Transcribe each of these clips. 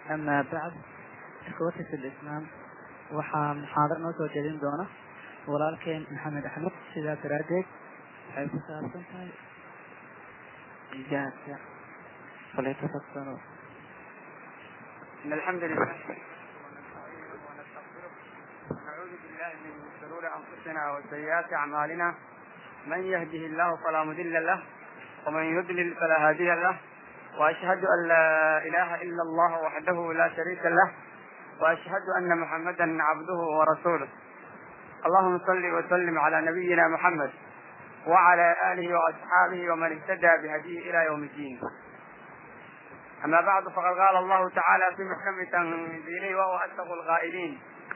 أما بعد إخوتي في الإسلام waxaa muxaadar noo soo jeedin doona walaalkeen maxamed axmed sidaa daraadeed waxay ku saabsan tahay ijaabka falyatafakaro إن الحمد لله ونعوذ بالله من شرور أنفسنا وسيئات أعمالنا من يهده الله فلا مضل له ومن يضلل فلا هادي له وأشهد أن لا إله إلا الله وحده لا شريك له وأشهد أن محمدا عبده ورسوله اللهم صل وسلم على نبينا محمد وعلى آله وأصحابه ومن اهتدى بهديه إلى يوم الدين أما بعد فقد قال الله تعالى في محكم تنزيله وهو أصدق القائلين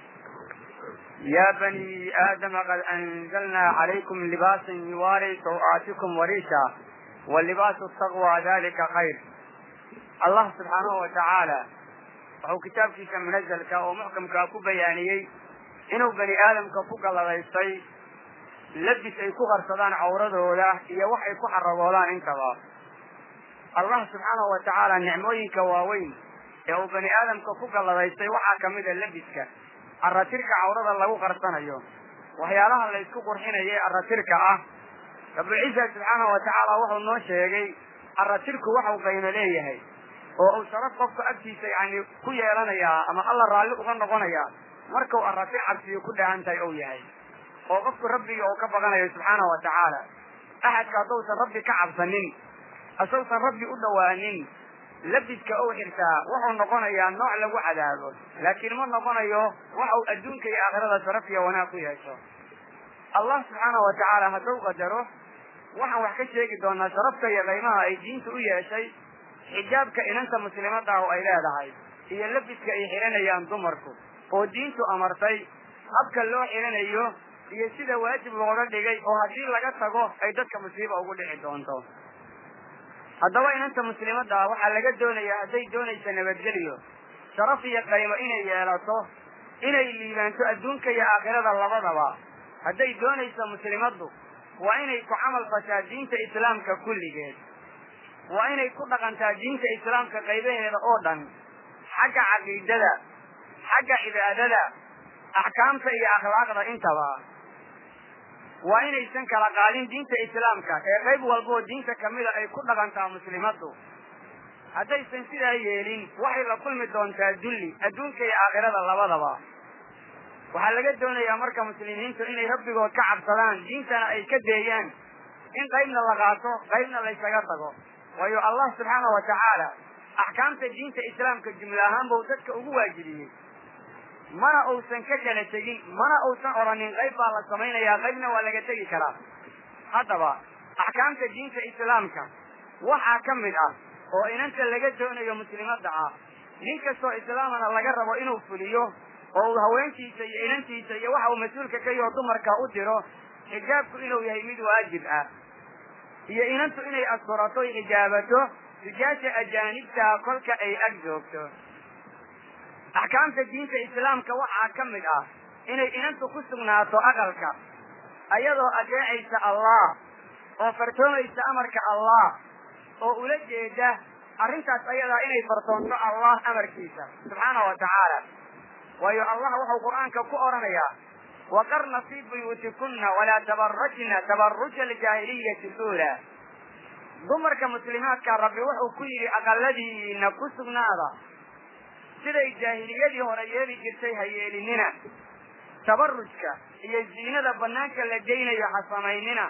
يا بني آدم قد أنزلنا عليكم لباسا يواري سوآتكم وريشا واللباس التقوى ذلك خير الله سبحانه وتعالى wuxuu kitaabkiisa munazalka oo muxkamkaa ku bayaaniyey inuu bani aadamka ku galladaystay labis ay ku qarsadaan cawradooda iyo wax ay ku xaragoodaan intaba allah subxaanahu wa tacaala nicmooyinka waaweyn ee uu bani aadamka ku galladaystay waxaa kamid a labiska aratirka cawrada lagu qarsanayo waxyaalaha la isku qurxinayo ee aratirka ah rabulciisa subxaanahu wa tacaala wuxuu noo sheegay aratirku waxau qaymo leeyahay oo uu sharaf qofka agtiisa yani ku yeelanayaa ama alla raalli uga noqonayaa markau aratir cabsiyo ku dhahan tahay ou yahay oo qofku rabbiga uu ka baqanayo subxaanahu wa tacaala axadka haddousan rabbi ka cabsanin asousan rabbi u dhowaanin labiska ou xirtaa wuxuu noqonayaa nooc lagu cadaabo laakiin ma noqonayo waxa uu adduunka iyo aakhirada sharaf iyo wanaag ku yeesho allah subxaanahu wa tacaala hadduu qadaro waxaan wax ka sheegi doonaa sharafta iyo qaymaha ay diinta u yeeshay xijaabka inanta muslimada oo ay leedahay iyo labiska ay xiranayaan dumarku oo diintu amartay habka loo xiranayo iyo sida waajib looga dhigay oo haddii laga tago ay dadka musiiba ugu dhici doonto haddaba inanta muslimada ah waxaa laga doonayaa hadday doonaysa nabadgelyo sharaf iyo qaymo inay yeelato inay liibaanto adduunka iyo aakhirada labadaba hadday doonaysa muslimaddu waa inay ku camal fashaa diinta islaamka kulligeed waa inay ku dhaqantaa diinta islaamka qaybaheeda oo dhan xagga caqiidada xagga cibaadada axkaamta iyo akhlaaqda intaba waa inaysan kala qaadin diinta islaamka ee qayb walboo diinta kamida ay ku dhaqantaa muslimaddu haddaysan sidaa yeelin waxay la kulmi doontaa dulli adduunka iyo aakhirada labadaba waxaa laga doonayaa marka muslimiintu inay rabbigood ka cabsadaan diintana ay ka deeyaan in qaybna la qaato qaybna laysaga tago waayo allah subxaana wa tacaala axkaamta diinta islaamka jumle ahaan buu dadka ugu waajibiyey mana uusan ka kala tegin mana uusan oranin qayb baa la samaynayaa qaybna waa laga tegi karaa haddaba axkaamta diinta islaamka waxaa ka mid ah oo inanta laga doonayo muslimadda ah nin kastoo islaamana laga rabo inuu fuliyo oo uu haweentiisa iyo inantiisa iyo waxa uu mas-uulka ka yaho dumarka u diro xijaabku inuu yahay mid waajib ah iyo inantu inay asturato xijaabato rijaasha ajaanibtaa kolka ay ag joogto axkaamta diinta islaamka waxaa ka mid ah inay inantu ku sugnaato aqalka ayadoo adeecaysa allah oo fartoomaysa amarka allah oo ula jeeda arrintaas ayadaa inay fartoonto allah amarkiisa subxaana wa tacaala waayo allah wuxuu qur'aanka ku odhanayaa waqarna fii buyuutikuna walaa tabarajna tabaruja aljaahiliyati luulaa dumarka muslimaadka rabbi wuxuu ku yidhi aqaladiina ku sugnaada siday jaahiliyadii hore yeeli jirtay ha yeelinina tabarujka iyo ziinada banaanka la geynayo ha samaynina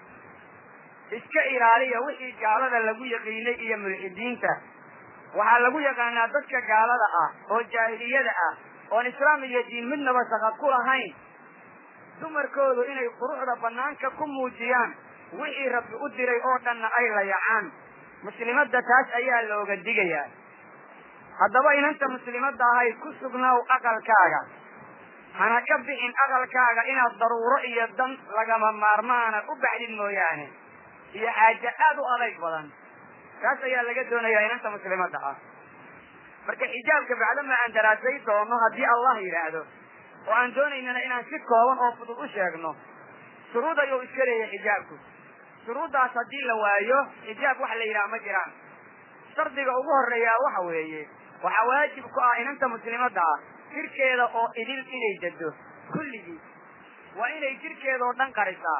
iska ilaaliya wixii gaalada lagu yaqiinay iyo mulxidiinta waxaa lagu yaqaanaa dadka gaalada ah oo jaahiliyada ah oon islaam iyo diin midnaba shaqad ku lahayn dumarkoodu inay quruxda banaanka ku muujiyaan wixii rabbi u diray oo dhanna ay layacaan muslimadda taas ayaa looga digayaa haddaba inanta muslimadda ahay ku sugnaaw aqalkaaga hana ka bixin aqalkaaga inaad daruuro iyo dan lagama maarmaana u baxdid mooyaane iyo xaaje aad u adayg badan taas ayaa laga doonayaa inanta muslimadda ah marka xijaabka bacdama aan daraasay doono haddii allah yidhaahdo oo aan doonaynana inaan si kooban oo fudud u sheegno shuruud ayuu iska leeyahay xijaabku shuruuddaas haddii la waayo xijaab wax la yidhaha ma jiraan shardiga ugu horeeyaa waxa weeye waxaa waajib ku ah inanta muslimadda ah jirkeeda oo idil inay dado kulligii waa inay jirkeeda oo dhan qarisaa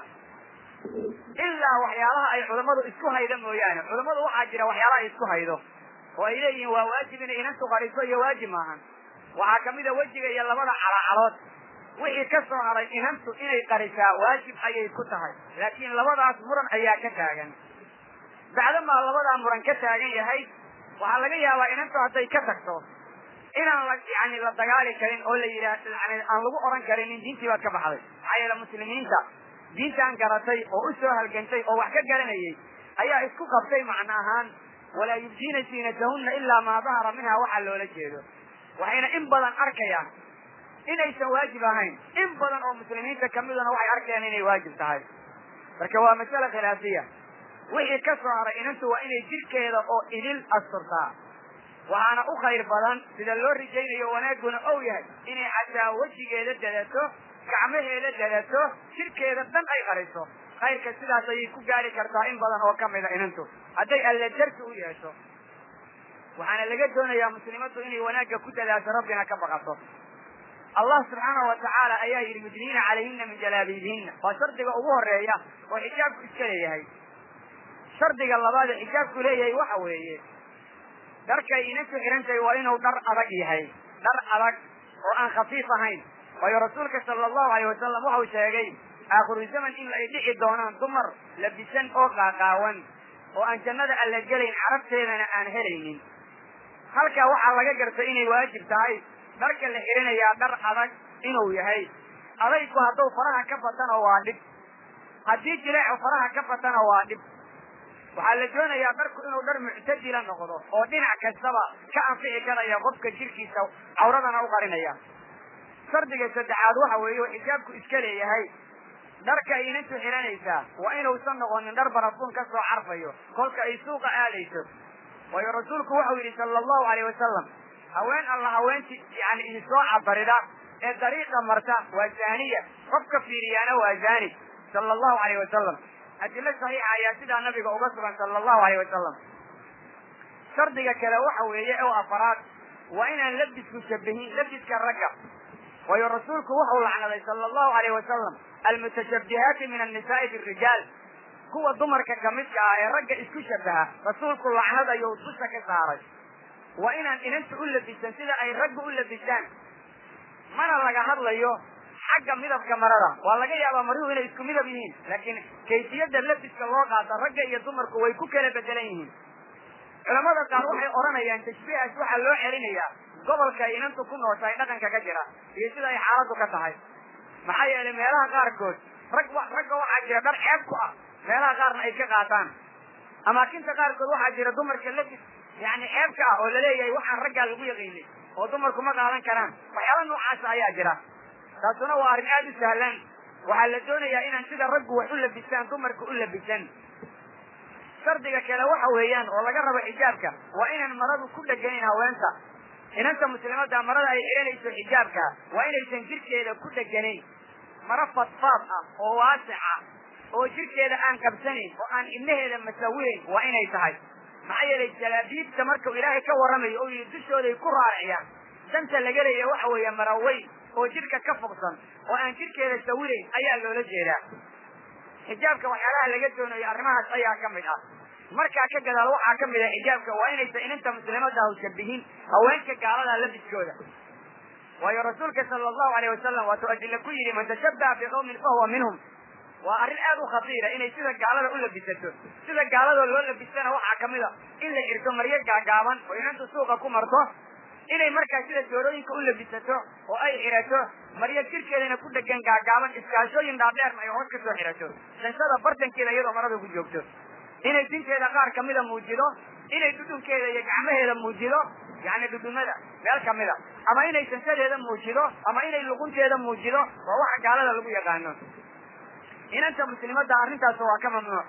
ilaa waxyaalaha ay culammadu isku haydo mooyaane culammadu waxaa jira waxyaalaha ay isku haydo oo ay leeyihiin waa waajib inay inantu qariso iyo waajib maahan waxaa kamida wejiga iyo labada calacalood wixii ka soo haray inantu inay qarisaa waajib ayay ku tahay laakiin labadaas muran ayaa ka taagan bacdamaa labadaa muran ka taagan yahay waxaa laga yaabaa inantu hadday ka tagto inaan la yani la dagaali karin oo la yidhaah yani aan lagu oran karin in diintii baad ka baxday maxaa yeele muslimiinta diintaan garatay oo u soo halgantay oo wax ka garanayay ayaa isku qabtay macno ahaan walaa yubdiina ziinatahunna ilaa maa dahara minha waxaa loola jeedo waxayna in badan arkayaan inaysan waajib ahayn in badan oo muslimiinta kamiduna waxay arkayaan inay waajib tahay marka waa masale khilaafiya wixii ka soo haray inantu waa inay jirkeeda oo idil asturtaa waxaana u khayr badan sida loo rijaynayo wanaaguna ou yahay inay xataa wejigeeda dadato gacmaheeda dadato jirkeeda dhan ay qariso khayrka sidaas ayay ku gaari kartaa in badan oo kamida inantu hadday alle darsi u yeesho waxaana laga doonayaa muslimaddu inay wanaagga ku dadaasho rabbina ka baqato allah subxaanahu watacaala ayaa yidhi yudniina calayhina min jalaabiibihina waa shardiga ugu horeeya oo xijaabku iska leeyahay shardiga labaad ee xijaabku leeyahay waxa weeye dharkay inantu xihantahay waa inuu dhar adag yahay dhar adag oo aan khafiif ahayn waayo rasuulka sala allahu alayh wasalam waxau sheegay aakhiru zaman in ay dhici doonaan dumar labisan oo qaaqaawan oo aan jannada alla gelayn carabteedana aan helaynin halkaa waxaa laga gartay inay waajib tahay dharka la xihanayaa dhar adag inuu yahay adaygu hadduu faraha ka fatana waa dhib haddii jileecu faraha ka fatana waa dhib waxaa la doonayaa dharku inuu dhar muctadila noqdo oo dhinac kastaba ka anfici karaya qofka jirkiisa cawradana u qarinaya shardiga saddexaad waxa weeye oo xijaabku iska leeyahay dharka ay inantu xihanaysaa waa inuusan noqonin dhar barafuun ka soo carfayo kolka ay suuqa aadayso waayo rasuulku waxau yidhi sala allahu alayh wasalam haween alla haweentii yani idisoo cabarida ee dariiqa marta waa zaaniya qofka fiiriyaana waa zaani sala allahu alayh wasalam adilo saxiixa ayaa sidaa nabiga uga sugan sala allahu alayh wasalam shardiga kale waxa weeye oo afaraad waa inaan labisku shabihin labiska ragga waayo rasuulku wuxuu lacnaday sala allahu alayh wasalam almutashabihaati min annisaai birijaal kuwa dumarka kamidka ah ee ragga isku shabaha rasuulku lacnad ayuu dusha ka saaray waa inaan inanta u labisan sida ay ragga u labisaan mana laga hadlayo xagga midabka marada waa laga yaabaa maruhu inay isku midab yihiin laakiin kayfiyadda labiska loo qaata ragga iyo dumarku way ku kala bedelan yihiin culamada qaar waxay odhanayaan tashbiihaas waxaa loo celinayaa gobolka ay inantu ku nooshahay dhaqanka ka jira iyo sida ay xaaladdu ka tahay maxaa yeelay meelaha qaarkood rag ragga waxaa jira dhar ceeb ku ah meelaha qaarna ay ka qaataan amaakinta qaarkood waxaa jira dumarka labis yani ceebka ah oo laleeyahay waxaan raggaa lagu yaqiinay oo dumarku ma qaadan karaan waxyaala noocaasa ayaa jira taasuna waa arrin aada u sahlan waxaa la doonayaa inaan sida raggu wax u labisaan dumarka u labisan shardiga kale waxa weeyaan oo laga rabo xijaabka waa inaan maradu ku dheganayn haweenta inanta muslimadda marada ay xihanayso xijaabka waa inaysan jirkeeda ku dheganayn maro fadfaad ah oo waasic ah oo jirkeeda aan qabsanayn oo aan ibnaheeda masawireyn waa inay tahay maxaa yeelay jalaabiibta markuu ilaahay ka warramayo oo yidhi dushooday ku raariciyaan danta laga leeya waxa weeye maraweyn oo jidhka ka fogsan oo aan jidhkeeda sawirayn ayaa loola jeedaa xijaabka waxyaalaha laga doonayo arrimahaas ayaa ka mid ah markaa ka gadaal waxaa ka mid ah xijaabka waa inaysan inanta muslimadda haw shabihin haweenka gaalada labiskooda waayo rasuulka sala allahu alayh wasalam waatuu adilla ku yidhi man tashabbaha biqawmin fahuwa minhum waa arrin aad u khatiira inay sida gaalada u labisato sida gaalada loo labisana waxaa kamid a in la xirto maryo gaagaaban oo inantu suuqa ku marto inay markaa sida doorooyinka u labisato oo ay xirato maryo jirkeedana ku dhegan gaagaaban iskaashooyin dhaadheerna ay hoos ka soo xirato shanshada bartankeeda iyadoo marada ku joogto inay dinteeda qaar kamida muujido inay dhudhunkeeda iyo gacmaheeda muujido yani dhudhumada meel kamida ama inay shanshadeeda muujido ama inay luqunteeda muujido waa waxa gaalada lagu yaqaano inanta muslimadda arrintaas waa ka mamnuuc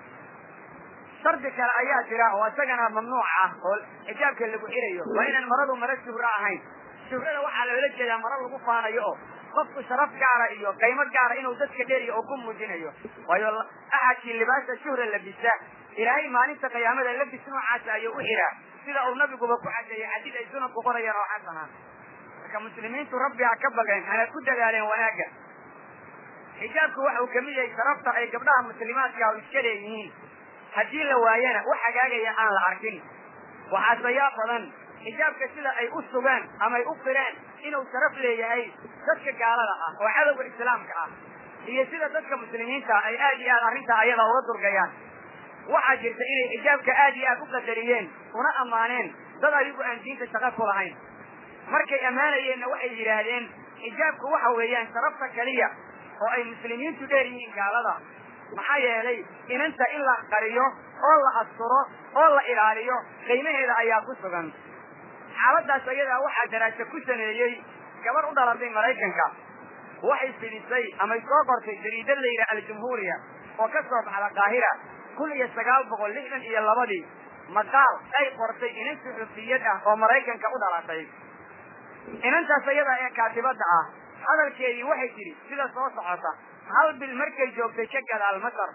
shardi kale ayaa jira oo isagana mamnuuc ah oo xijaabka lagu xirayo waa inaan maradu maro shuhro ahayn shuhrada waxaa loola jeedaa maro lagu faanayo oo qofku sharaf gaara iyo qaymo gaara inuu dadka dheriyo oo ku muujinayo waayo axadkii libaasa shuhra labisa ilaahay maalinta qiyaamada labis noocaasa ayuu u xiraa sida uu nabiguba ku cadeeyey xadiid ay sunanku qorayaan oo xasana marka muslimiintu rabbi ha ka bageen hana ku dadaaleen wanaagga xijaabku waxa uu kamid yahay sharafta ay gabdhaha muslimaadka u iska leeyihiin haddii la waayana wax hagaagaya aan la arkin waxaase yaa badan xijaabka sida ay u sugaan ama ay u qireen inuu sharaf leeyahay dadka gaalada ah oo cadowga islaamka ah iyo sida dadka muslimiinta ay aad iyo aad arrintaa ayada uga durgayaan waxaa jirta inay xijaabka aad iyo aad u qadariyeen una ammaaneen dad ayagu aan diinta shaqo ku lahayn markay ammaanayeenna waxay yidhaahdeen xijaabku waxa weeyaan sharafta keliya oo ay muslimiintu dheer yihiin gaalada maxaa yeelay inanta in la qariyo oo la asturo oo la ilaaliyo qiimaheeda ayaa ku sugan xaaladaas ayadaa waxaa daraaso ku sameeyey gabar u dhalatay maraykanka waxay fidisay amay soo qortay jariidad la yidhaha aljumhuuriya oo ka soo baxda qaahira kun iyo sagaal boqol lixdan iyo labadii maqaal ay qortay inan suxufiyad ah oo maraykanka u dhalatay inantaas ayadaa ee kaatibadda ah hadalkeedii waxay tidhi sida soo socota hal bil markay joogtay ka gadaal masar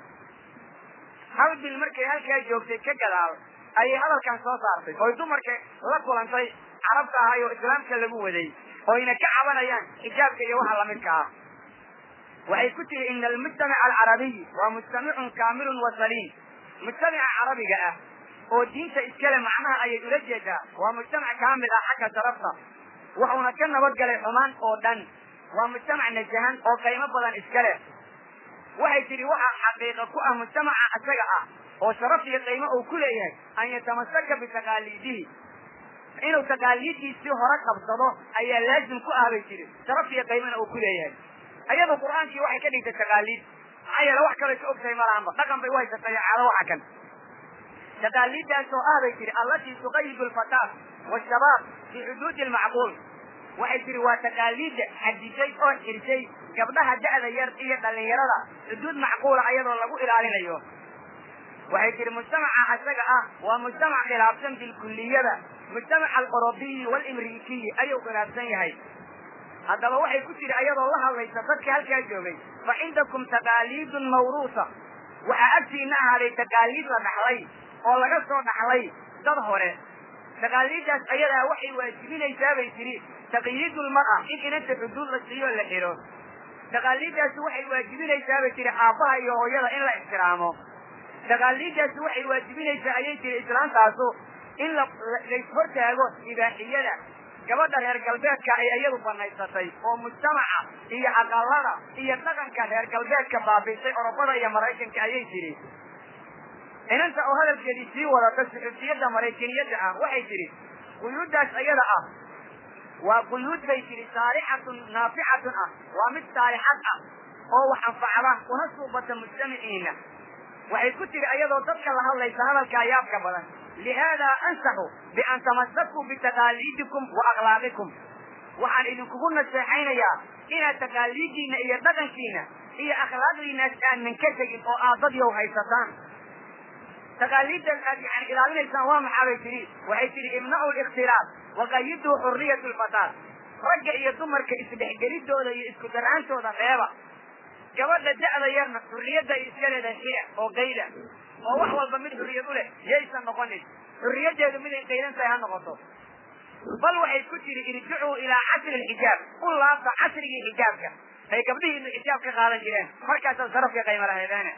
hal bil markay halkaa joogtay ka gadaal ayay hadalkan soo saartay oy dumarka la kulantay carabta ahay oo islaamka lagu waday oyna ka cabanayaan xijaabka iyo waxa lamidka ah waxay ku tihi ina almujtamaca alcarabiy waa mujtamicun kaamilun wa saliim mujtamaca carabiga ah oo diinta iskale macnaha ayay ula jeedaa waa mujtamac kaamil ah xagga sharafta wuxuuna ka nabadgalay xumaan oo dhan waa mujtamac najahan oo qiimo badan iska leh waxay tidhi waxaa xaqiiqa ku ah mujtamaca isaga ah oo sharaf iyo qiimo uu ku leeyahay an yatamasaka bitaqaaliidihi inuu taqaaliiddiisii hore qabsado ayaa laazim ku ah bay tidhi sharaf iyo qiimona uu ku leeyahay ayadu qur'aankii waxay ka dhigtay taqaaliid maxaa yeele wax kalay ka ogtahay malahanba dhaqan bay u haysatay caado waxa kan taqaaliiddaas oo ah bay tidhi allatii tuqayidu alfataat washabaab fi xuduudi almacquul waxay tihi waa taqaaliidda xadisay oo xirsay gabdhaha da'da yar iyo dhallinyarada xuduud macquula ayadoo lagu ilaalinayo waxay tihi mujtamaca isaga ah waa mujtamac khilaafsan bilkulliyada mujtamaca alqorobiyi waalimriikiyi ayuu khilaafsan yahay haddaba waxay ku tihi ayadoo la hadlaysa dadka halkaa joogay fa cindakum taqaaliidun mawruusa waxaa agtiina ahaaday taqaaliid la dhaxlay oo laga soo dhaxlay dad hore taqaaliiddaas ayadaa waxay waajibinaysaa bay tidhi taqyiidulmar'a in inanta xuduud la siiyo la xidho taqaaliiddaasi waxay waajibinaysaa bay tihi aabbaha iyo hooyada in la ixtiraamo taqaaliiddaasi waxay waajibinaysaa ayay tihi islaantaasu in la laishortaago ibaaxiyada gabadha reer galbeedka ay iyadu banaysatay oo mujtamaca iyo aqalada iyo dhaqanka reer galbeedka baabiisay orobada iyo maraykanka ayay tidhi inanta oo hadalkeedii sii wadata suxufiyadda maraykaniyadda ah waxay tidhi quyuuddaas ayada ah waa quyuud bay tidhi saalixatun naaficatun ah waa mid saalixad ah oo wax anfacda una suubata mujtamaciina waxay ku tidhi ayadoo dadka la hadlaysa hadalkaa yaabka badan lihaadaa ansaxu bian tamasakuu bitaqaaliidikum wa akhlaaqikum waxaan idinkugu naseexaynayaa inaad taqaaliiddiina iyo dhaqankiina iyo akhlaaqdiinaas aanan ka tegin oo aad dad yow haysataan taqaaliiddan aad yani ilaalinaysaan waa maxaa bay tidhi waxay tidhi imna'u likhtilaaf waqayiduu xurriyat lfataat ragga iyo dumarka isdhexgelidooda iyo isku daraantooda reeba gabadha da'da yarna xurriyadda ay iska leedahay xia oo qayda oo wax walba mid xurriyad u leh yaysan noqonin xurriyaddeedu miday qaydan tahay ha noqoto bal waxay ku tidhi irjicuu ilaa casri lxijaab u laabta casrigii xijaabka ay gabdhihiinu xijaab ka qaadan jireen markaasaad sarafka qayma laheedeene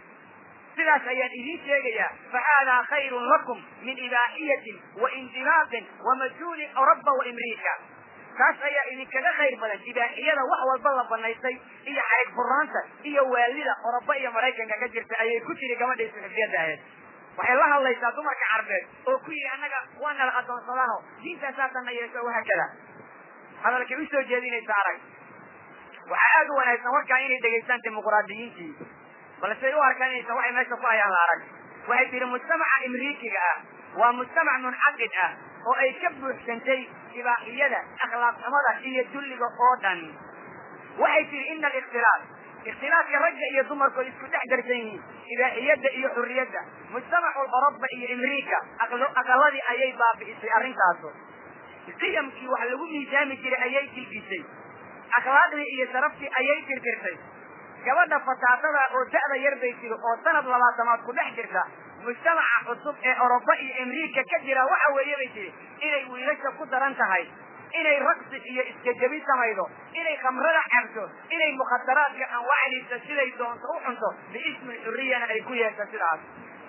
sidaas ayaan idiin sheegayaa fa haadaa khayrun lakum min ibaaxiyatin wa indimaaqin wa majhuulin rabba wa imriika taas ayaa idinkaga khayr badan ibaaxiyada wax walba la banaystay iyo xarig furaanta iyo waalida oroba iyo maraykanka ka jirta ayay ku tiri gabadhii suxufiyadda ahayd waxay la hadlaysaa dumarka carbeed oo ku yidhi annaga waa nala addoonsadaano diintaasaasana yeesho wahaakada hadalkay usoo jeedinaysa arag waxaa aada u wanaagsan warkaa inay dhegaystaan dimuquraadiyiintii balse u arkaan inaysan waxay meesha ku hayaan la arag waxay tihi mujtamaca imriikiga ah waa mujtamac munxaqid ah oo ay ka buuxsantay ibaaxiyada akhlaaqnimada iyo dulliga oo dhan waxay tihi ina alikhtilaaf ikhtilaafka ragga iyo dumarku ay isku dhex darsan yihiin ibaaxiyadda iyo xurriyadda mujtamacu oroba iyo imriika aqaladii ayay baabi'isay arrintaasu qiyamkii wax lagu miisaami jiray ayay dilgisay akhlaaqdii iyo sharaftii ayay tirtirtay gabadha fataatada oo da'da yar bay tiri oo sanad labaatamaad ku dhex jirta mujtamaca cusub ee oroba iyo amriika ka jira waxa weeye bay tiri inay wiilasha ku daran tahay inay raqsi iyo iskajabin samaydo inay khamrada cabto inay mukhadaraadka anwaacdiisa siday doonto u cunto biismi xuriyana ay ku yeesho sidaas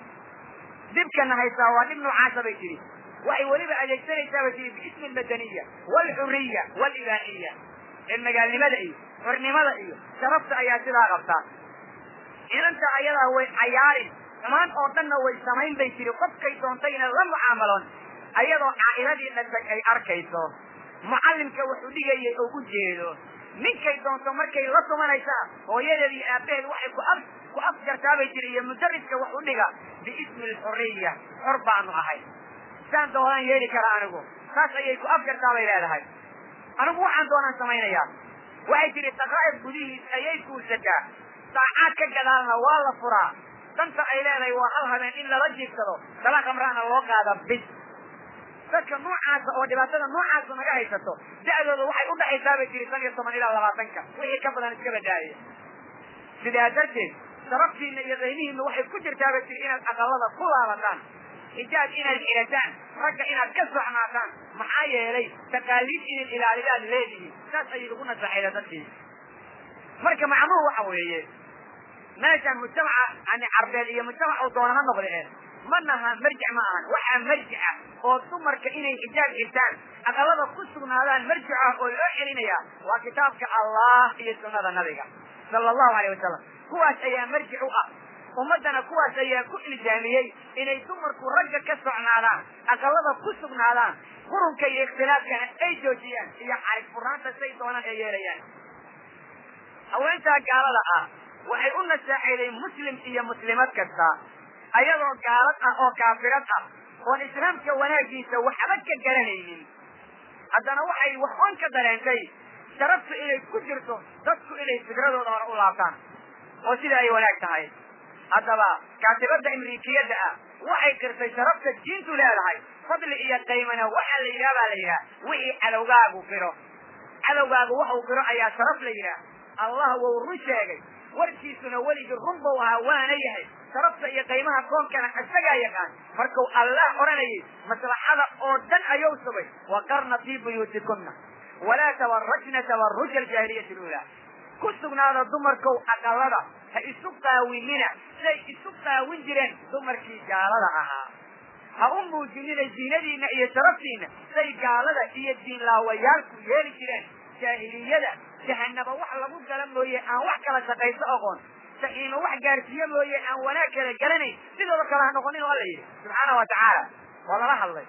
dhibkana haysaa waa dhib noocaasa bay tihi waxay weliba adeegsanaysaa bay tihi biismi almadaniya waalxuriya waalibaaxiya ee magaalnimada iyo xornimada iyo sharafta ayaa sidaa qabtaa inanta ayadaa way cayaarin xumaan oo dhanna way samayn bay tiri qofkay doontayna la mucaamaloon ayadoo caa'iladii dhashay ay arkayso mucallimka wuxuu dhigayay oo u jeedo ninkay doonto markay la tumanaysaa hooyadeed iyo aabbaheed waxay ku af ku afgartaa bay tiri iyo mudariska wax u dhiga biismi alxuriya xor baanu ahay saan doonaan yeeli karaa anigu saas ayay ku afgartaa bay leedahay anigu waxaan doonaan samaynayaa waxay tihi daqaa'ib gudihiis ayay guursataa saacaad ka gadaalna waa la furaa danta ay leedahay waa hal habeen in lala jiibsado dala khamraana loo qaada bis dadka noocaasa oo dhibaatada noocaasa naga haysato da'dooda waxay u dhaxaysaa bay tiri shan iyo toban ilaa labaatanka wixii ka badan iska badaaya sidaa darteed sharaftiina iyo qaymihiina waxay ku jirtaa bay tiri inaad aqalada ku laabataan xijaab inaad xirataan ragga inaad ka socnaataan maxaa yeelay taqaaliid inay ilaalidaad leedihiin saas ayay ugu nasaxayda dadkii marka macnuhu waxa weeye meeshan mujtamaca yani carbeed iyo mujtamac uu doona ha noqde e ma naha marjic ma ahan waxaa marjic ah oo dumarka inay xijaab xirtaan aqalada ku sugnaadaan marjic ah oo loo celinaya waa kitaabka allah iyo sunnada nabiga sala allahu alayh wasalam kuwaas ayaa marjic u ah ummaddana kuwaas ayaa ku iljaamiyey inay dumarku ragga ka socnaadaan aqalada ku sugnaadaan qurunka iyo ikhtilaafkana ay joojiyaan iyo xarig furaanta say doonaan ay yeelayaan haweentaa gaalada ah waxay u nasaaxeeday muslim iyo muslimad kasta ayadoo gaalad ah oo kaafirad ah oon islaamka wanaagiisa waxba ka garanaynin haddana waxay wax oon ka dareentay sharaftu inay ku jirto dadku inay fikradooda hore u laabtaan oo sida ay wanaag tahay haddaba kaatibadda imriikiyadda ah waxay qirtay sharafta diintu leedahay fadli iyo qaymana waxaa la yidhaha baa la yidhaha wixii cadowgaagu qiro cadowgaagu waxuu qiro ayaa sharaf la yidhaha allah wou run sheegay warkiisuna weligii run buu ahaa waana yahay sharafta iyo qaymaha koonkana isagaa yaqaan markuu allah odhanayay maslaxada oo dhan ayuu sugay waqarna fii buyuutikunna walaa tabarajna tabaruja aljaahiliyati luulaa ku sugnaada dumarkow aqalada ha isu qaawinina siday isu qaawin jireen dumarkii gaalada ahaa ha u muujinina ziinadiina iyo sharaftiina siday gaalada iyo diinlaawayaalku yeeli jireen jaahiliyada jahanaba wax lagu gala mooye aan wax kala shaqayso oqoon saxiimo wax gaarsiiye mooye aan wanaag kala garanayn sidooda kale ha noqonin oo alla yidhi subxaana wa tacaala waa lala hadlay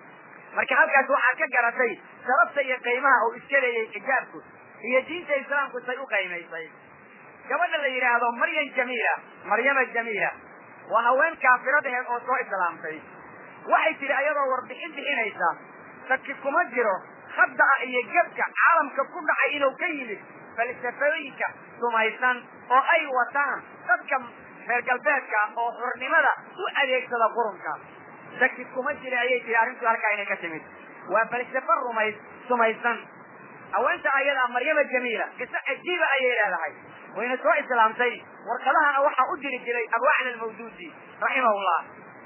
marka halkaas waxaa ka garatay sharafta iyo qiimaha uu iska leeyay xijaabku iyo diinta islaamku say u qaymaysay gabadha la yidhaahdo maryam jamiila maryama jamiila waa haween kaafiradaheed oo soo islaamtay waxay tidhi ayadoo warbixin bixinaysa dadki kuma jiro khadda'a iyo gebka caalamka ku dhacay inuu ka yimid falsafooyinka sumaysan oo ay wataan dadka reer galbeedka oo xurnimada u adeegsada qurunka daki kuma jira ayay tihi arrintu halkaa inay ka timid waa falsafo rumays sumaysan haweenta ayadaa maryama jamiila qiso cajiiba ayay leedahay wayna soo islaamtay warqadahana waxaa u diri jiray abwacna almawduudi raximahullah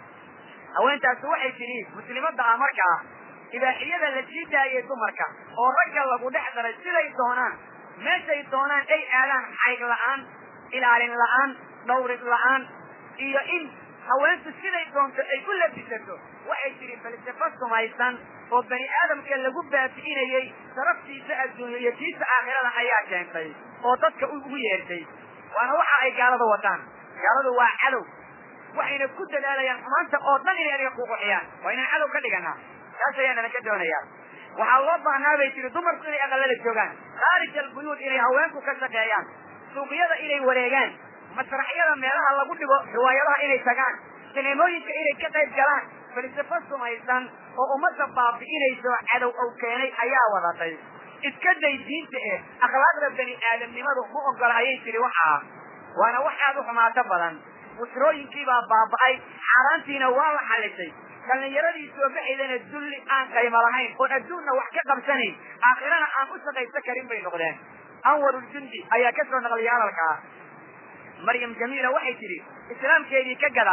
haweentaasi waxay tidhi muslimadda ah markaa ibaaxiyada la sii daayay dumarka oo ragga lagu dhex daray siday doonaan meeshay doonaan ay aadaan xayg la'aan ilaalin la'aan dhawrid la'aan iyo in haweentu siday doonto ay u labisato waxay tidhi falsafo sumaysan oo bani aadamka lagu baabi'inayey saraftiisa adduunyo iyo tiisa aakhirada ayaa keentay oo dadka ugu yeertay waana waxa ay gaalada wataan gaaladu waa cadow waxayna ku dadaalayaan xumaanta oo dhan inay aniga kuquxiyaan waa inaan cadow ka dhiganaa taas ayaa nala ka doonayaa waxaa loo baahnaa bay tiri dumarku inay aqalada joogaan khaarij albuyuud inay haweenku ka shaqeeyaan suuqyada inay wareegaan masraxyada meelaha lagu dhigo riwaayadaha inay tagaan sineemooyinka inay ka qayb galaan falsafo sumaysan oo ummadda baabi'inayso cadow ow keenay ayaa wadatay iska day diinta eh akhlaaqda bani aadamnimadu ma ogola ayay tiri waxaa waana wax aad u xumaato badan busrooyinkiibaa baaba'ay xaaraantiina waa la xalisay dhallinyaradii soo baxaydana dulli aan qaymo lahayn oon adduunna wax ka qabsanayn aakhirana aan u shaqayso karin bay noqdeen anwaruljundi ayaa ka soo naqliyay hadalkaa maryam jamiila waxay tidhi islaamkeedii ka gadaal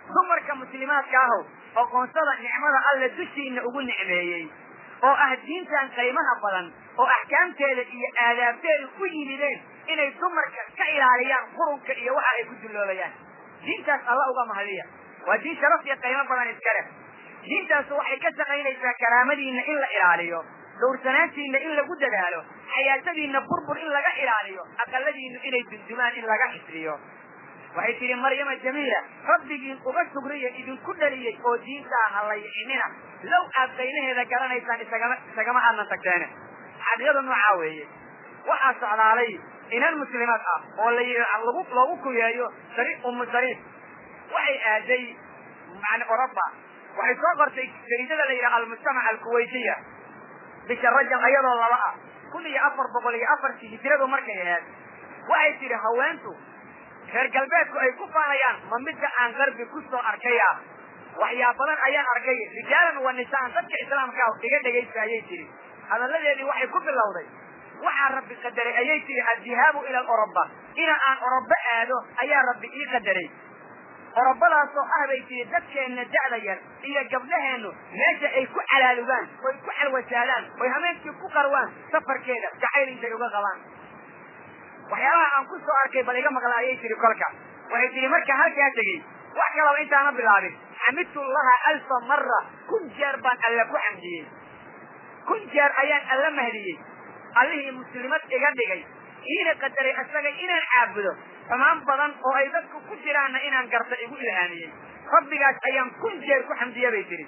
dumarka muslimaadka ahow oqoonsada nicmada alle dushiina ugu nicmeeyey oo ah diintan qiimaha badan oo axkaamteeda iyo aadaabteeda ku yimideen inay dumarka ka ilaaliyaan qurunka iyo waxa ay ku dulloobayaan diintaas alla uga mahadiya waa diin sharaf iyo qiimo badan iska leh diintaas waxay ka shaqaynaysaa karaamadiina in la ilaaliyo dhowrsanaantiina in lagu dadaalo xayaatadiina burbur in laga ilaaliyo aqaladiinu inay dundumaan in laga xisriyo waxay tihi maryama jamiila rabbigiin uga sugriya idinku dhaliyey oo diintaa halaycinina low aad qaynaheeda garanaysaan isagama isagama aadnan tagteene xaqiiqada noocaa weeye waxaa socdaalay inan muslimaad ah oo la lagu loogu kuyeeyo sari umu sariif waxay aaday yani oroba waxay soo qortay jariidada la yidhaha almujtamac alkuwaytiya bisha rajab ayadoo laba ah kun iyo afar boqol iyo afartii hijradu markay ahayd waxay tidhi haweentu reer galbeedku ay ku faanayaan ma midda aan qarbi ku soo arkaya waxyaa badan ayaan arkay rijaalan wa nisaan dadka islaamka iga dhegaysa ayay tihi hadalladeedii waxay ku bilowday waxaa rabbi qadaray ayay tihi addihaabu ila oroba ina aan orobo aado ayaa rabbi ii qadaray orobadaasoo ah bay tihi dadkeenna da'da yar iyo gabdhaheennu meesha ay ku calaalugaan oy ku calwasaalaan oy hameenkii ku qarwaan safarkeeda jacayl intay uga qabaan waxyaabaha aan ku soo arkay bal iga maqla ayay tihi kolka waxay tihi marka halkaa tegey wax kalaba intaana bilaabin xamidtu llaha alfa mara kun jeer baan alla ku xamdiyey kun jeer ayaan alla mahdiyey allihii muslimad iga dhigay iina qadaray isaga inaan caabudo xumaan badan oo ay dadku ku jiraanna inaan garta igu ilhaamiyey rabbigaas ayaan kun jeer ku xamdiya bay tihi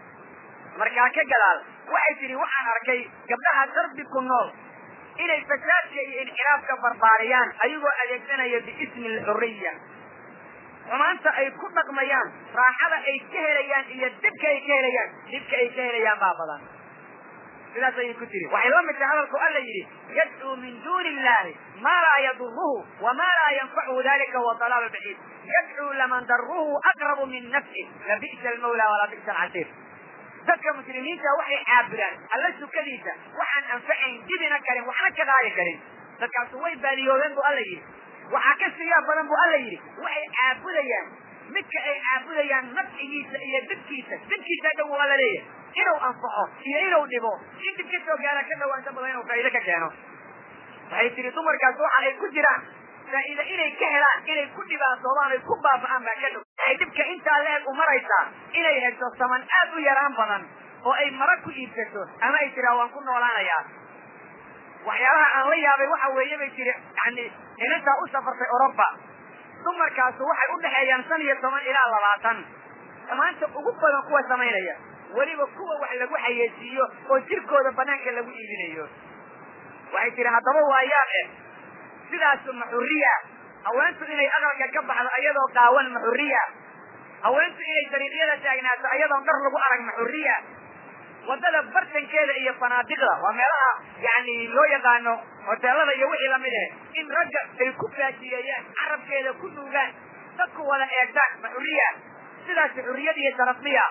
markaa ka gadaal waxay tihi waxaan arkay gabdhaha darbi ku nool inay fasaadka iyo inxiraafka barbaariyaan ayagoo adeegsanaya biismi alxuriya xumaanta ay ku dhaqmayaan raaxada ay ka helayaan iyo dibka ay ka helayaan dibka ay ka helayaan baa badan sidaas ayay ku tiri waxay la mid tahay hadalku alla yidhi yadcuu min duuni illahi maa laa yaduruhu wamaa laa yanfacuhu dalika huwa dalaal baciid yadcuu laman daruhu aqrabu min nafsi labi'sa almawla walaa bi'sa alcasiir dadka muslimiinta waxay caabudaan alla sukadiisa waxaan anfacayn dibina karin waxna ka qaadi karin dadkaasu way baadiyoobeen bu alla yidhi waxaa ka siyaa badan bu alla yidhi waxay caabudayaan midka ay caabudayaan nafcigiisa iyo dibkiisa dibkiisa dhow waa la leeyahay inuu anfaco iyo inuu dhibo in dib ka soo gaara ka dhawaanta badan inuu faa'iide ka keeno waxay tihi dumarkaas waxa ay ku jiraan faa'iide inay ka helaan inay ku dhibaatoobaan ay ku baaba'aan baa ka dhow waxay dhibka intaa leeg u maraysaa inay hesho saman aad u yaraan badan oo ay mara ku iibsato ama ay tiraa waan ku noolaanayaa waxyaabaha aan la yaabay waxa weeye bay tiri yani inantaa u safartay oroba dumarkaasu waxay u dhexeeyaan shan iyo toban ilaa labaatan maanta ugu badan kuwa samaynaya weliba kuwa wax lagu xayeysiiyo oo jirkooda banaanka lagu iibinayo waxay tihi haddaba waa yaab eh sidaasu maxuriya haweentu inay aqalka ka baxdo ayadoo qaawan maxuriya haweentu inay dariiqyada taagnaato ayadoon dhar lagu arag maxuriya waddada bartankeeda iyo fanaadiqda waa meelaha yani loo yaqaano hoteelada iyo wixii lamid eh in ragga ay ku faajiyeeyaan carabkeeda ku nuugaan dadku wada eegtaan maxuriya sidaas xuriyad iyo sharafmiya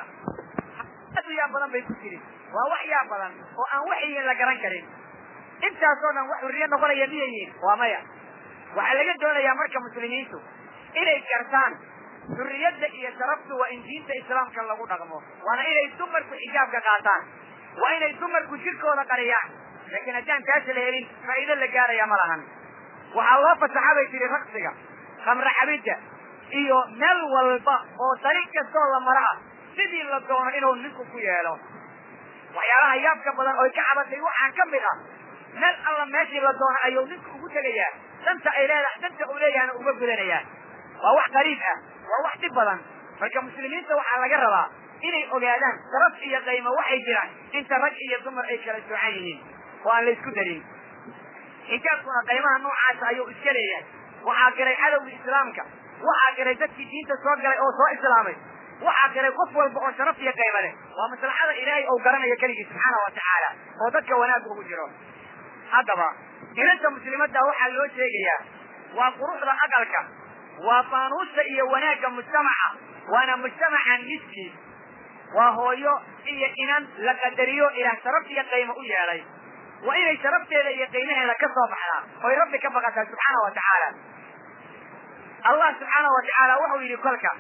aad u yaab badan bay ku jirin waa wax yaab badan oo aan waxyiin la garan karin intaasoo dhan wax xurriyo noqonaya miyayiin waa maya waxaa laga doonayaa marka muslimiintu inay gartaan xurriyadda iyo sharaftu waa in diinta islaamka lagu dhaqmo waana inay dumarku xijaabka qaataan waa inay dumarku jirkooda qariyaan laakiin haddaan taas la helin faa'iido la gaaraya ma lahan waxaa loo fasaxa bay tihi raqsiga khamre cabidda iyo meel walba oo dariiq kastoo la maro ah sidii la doono inuu ninku ku yeelo waxyaalaha yaabka badan oy ka cabatay waxaa ka mid ah meel alla meeshii la doono ayuu ninku ugu tegayaa danta ay leedahay danta uu leeyahana uga gudanayaa waa wax qariib ah waa wax dhib badan marka muslimiinta waxaa laga rabaa inay ogaadaan sharaf iyo qaymo waxay jiraan inta rag iyo dumar ay kala soocan yihiin oo aan la isku darin xijaabkuna qaymaha noocaasa ayuu iska leeyahay waxaa garay cadowga islaamka waxaa garay dadkii diinta soo galay oo soo islaamay waxaa garay qof walba oo sharaf iyo qaymo leh waa maslaxada ilaahay ou garanayo keligii subxaana wa tacaala oo dadka wanaag ugu jiro haddaba inanta muslimadda waxaa loo sheegayaa waa quruxda aqalka waa faanuusta iyo wanaagga mujtamaca waana mujtamaca miskiin waa hooyo iyo inan la qadariyo ilaah sharaf iyo qaymo u yeelay waa inay sharafteeda iyo qiimaheeda ka soo baxdaa oy rabbi ka baqataa subxaana wa tacaala allah subxaana wa tacaala wuxuu yidhi kolka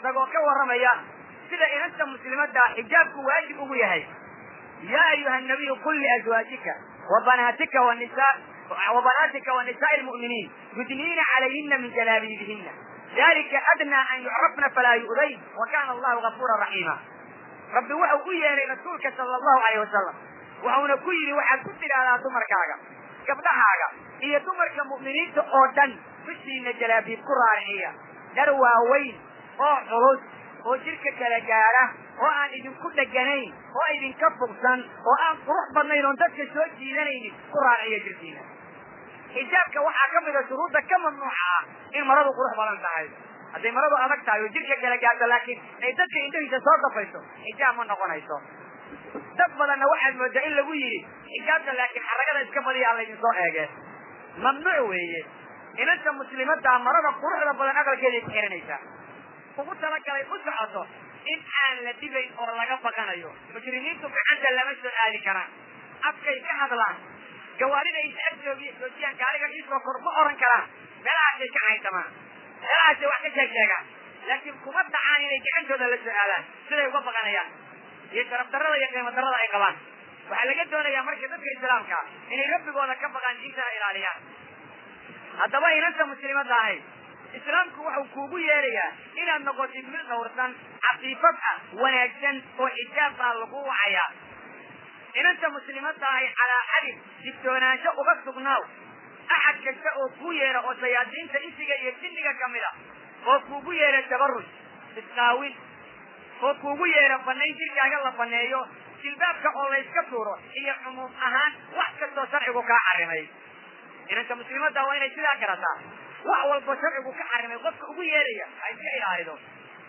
isagoo ka warramaya sida inanta muslimadda xijaabku waajib ugu yahay yaa ayuha nabiyu qul liazwaajika wa banaatika wanisa وبناتك ونساء المؤمنين يدنين عليهن من جلابيبهن ذلك أدنى أن يعرفن فلا يؤذين وكان الله غفورا رحيما ربي وحو كيري رسولك صلى الله عليه وسلم وحونا كيري وحا كتر على دمركاغا gabdhahaaga iyo dumarka mu'miniinta oo dhan dushiina jalaabiib ku raariciya dhar waaweyn oo culus oo jidhka kala gaadha oo aan idinku dheganayn oo idinka fogsan oo aan qurux badnayn oon dadka soo jiidanaynin ku raariciya jirkiina xijaabka waxaa ka mida shuruudda ka mamnuuca ah in maradu qurux badan tahay hadday maradu adag tahay oo jidhka kala gaadho laakiin ay dadka indhahiisa soo dafayso xijaab ma noqonayso dad badanna waxaad moodaa in lagu yidhi xijaabta laakiin xaragada iska badiya alla idin soo eege mamnuuc weeye inanta muslimaddaa marada quruxda badan aqalkeeday ku xiranaysaa ugu talagalay u socoto in aan la dhibayn oo laga baqanayo mujrimiintu gacanta lama soo aadi karaan afkay ka hadlaan gawaarida is ag joogiy joojiyaan gaariga iisoo kor ma oran karaan meelahaasay ka caysamaan meelahaasay wax ka sheeg sheegaan laakiin kuma dhacaan inay gacantooda la soo aadaan siday uga baqanayaan iyo sharaf darrada iyo qiimo darrada ay qabaan waxaa laga doonayaa marka dadka islaamka inay rabbigooda ka baqaan diintana ilaaliyaan haddaba inanta muslimadda ahay islaamku wuxuu kuugu yeerayaa inaad noqotid mid dhawrsan cafiifad ah wanaagsan oo xijaab baa lagu wacayaa inanta muslimadda ahay calaa xadid digtoonaansho uga sugnaaw axad kasta oo kuu yeera oo sayaadiinta insiga iyo jinniga ka mid a oo kuugu yeera tabaruj isqaawin oo kuugu yeera banayn jirkaaga la baneeyo jilbaabka oo layska tuuro iyo cumuum ahaan wax kastoo sharcigu kaa xarimay inanka muslimadda waa inay sidaa garataa wax walba sharcigu ka xarimay qofka ugu yeeraya ha iska ilaalido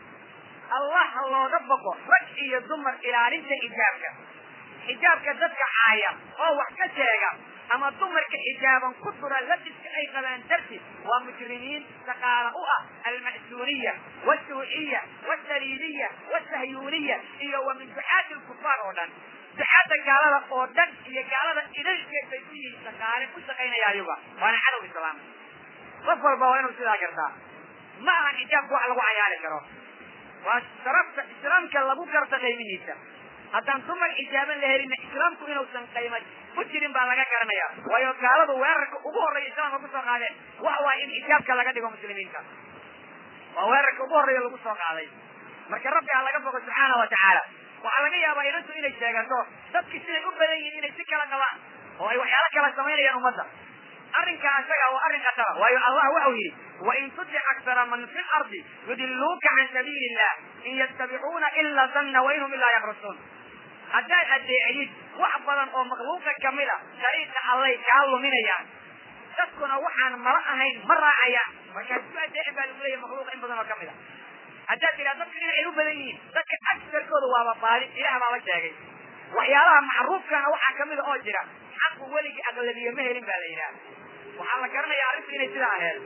allah ha looga baqo rag iyo dumar ilaalinta xijaabka xijaabka dadka caaya oo wax ka sheega ama dumarka xijaaban ku dura labiska ay qabaan darti waa mujrimiin shaqaala u ah alma'suuniya wasuuciya wasaliibiya wasahyuuniya iyo wa min ducaati lkufaar oo dhan ducaada gaalada oo dhan iyo gaalada idalkeed bay ku yihiin shaqaale u shaqaynaya ayaga waana cadow islaam qof walba waa inuu sidaa gartaa ma aha xijaabka wax lagu cayaari karo waa sharafta islaamka lagu garta qiimihiisa haddaan dumar xijaaban la helina islaamku inuusan qaymad ku jirin baa laga garanaya waayo gaaladu weerarka ugu horreeya islaamka kusoo qaadeen waxa waaye in xijaabka laga dhigo muslimiinta waa weerarka ugu horreeya lagu soo qaaday marka rabbi ha laga bogo subxaana wa tacaala waxaa laga yaabaa inantu inay sheegato dadki siday u badan yihiin inay si kala qabaan oo ay waxyaalo kala samaynayaan ummadda arrinkaa isaga waa arrin khatara waayo allah waxau yidhi wain tutic aktara man fi lardi yudiluuka can sabiili illah in yattabicuuna ila danna wainhum ilaa yakrusuun haddaad adeecdid wax badan oo makhluuqa kamid a dariiqa allay kaa luminayaan dadkuna waxaan mala ahayn ma raacayaan markaas ku adeeci baa lagu leeyahy makhluuqa in badan oo kamid a haddaad tidhaha dadka inay u badan yihiin dadka agsarkooda waaba baadi ilaah baa la sheegay waxyaalaha macruufkana waxaa kamida oo jira xaqu weligii aqlabiye ma helin baa la yidhaha waxaa la garanayaa arrintu inay sidaa aheed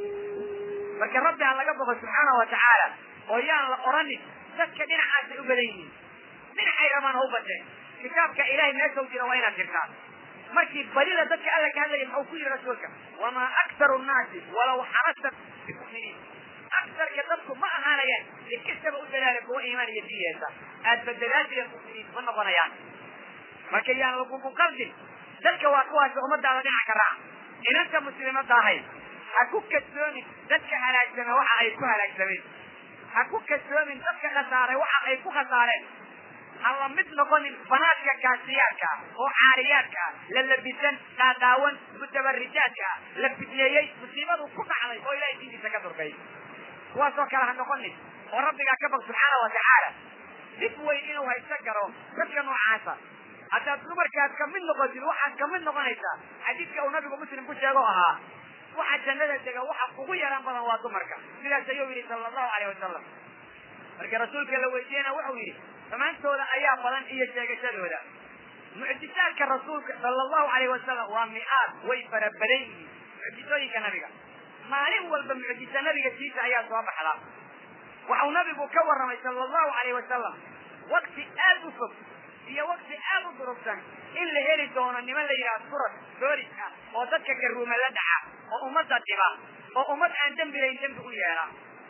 marka rabbi ha laga boqo subxaana wa tacaala oo yaan la oranin dadka dhinacaasay u badan yihiin dhinacay rabaan ha u badeen kitaabka ilahay meesha u jira waa inaad jirtaa markii badida dadka alla ka hadlaya maxuu ku yidhi rasuulka wamaa aktaru nnaasi walaw xarasta bimuminiin aksarka dadku ma ahaanayaan si kastaba u dadaala kuwa iimaan iyo diyeesa aad badadaadila muminiin ma noqonayaan marka yaan lagugu qaldin dadka waa kuwaasi ummadaada dhinac ka raac inanta muslimadda ahay ha ku kasoomin dadka halaagsame waxa ay ku halaagsameen ha ku kasoomin dadka khasaaray waxa ay ku khasaareen ha la mid noqonin banaadka kaasiyaadka oo caariyaadka la labisan qaadaawan mutabarijaadka la fitneeyey musiibadu ku dhacday oo ilahay diintiisa ka durkay kuwaasoo kale ha noqonin oo rabbigaa ka baq subxaana wa tacaala dib weyn inuu haysto garo dadka noocaasa haddaad dumarkaad kamid noqotid waxaad kamid noqonaysaa xadiidka uu nabigu muslim ku sheego ahaa waxa jannada dega waxa ugu yaraan badan waa dumarka sidaas ayuu yidhi sala allahu alayh wasalam marka rasuulka la weydiiyena wuxuu yidhi dhammaantooda ayaa badan iyo sheegashadooda mucjisaadka rasuulka sala allahu alayh wasalam waa mi-aad way farabadan yihiin mucjisooyinka nabiga maalin walba mucjisa nabiga tiisa ayaa soo baxda waxau nabigu ka warramay sala allahu alayh wasalam wakti aad u fog iyo wakti aad u durugsan in la heli doono niman la yidhaha suras boolis ah oo dadka garuuma la dhaca oo ummadda dhiba oo ummad aan dembi layn dembi u yeela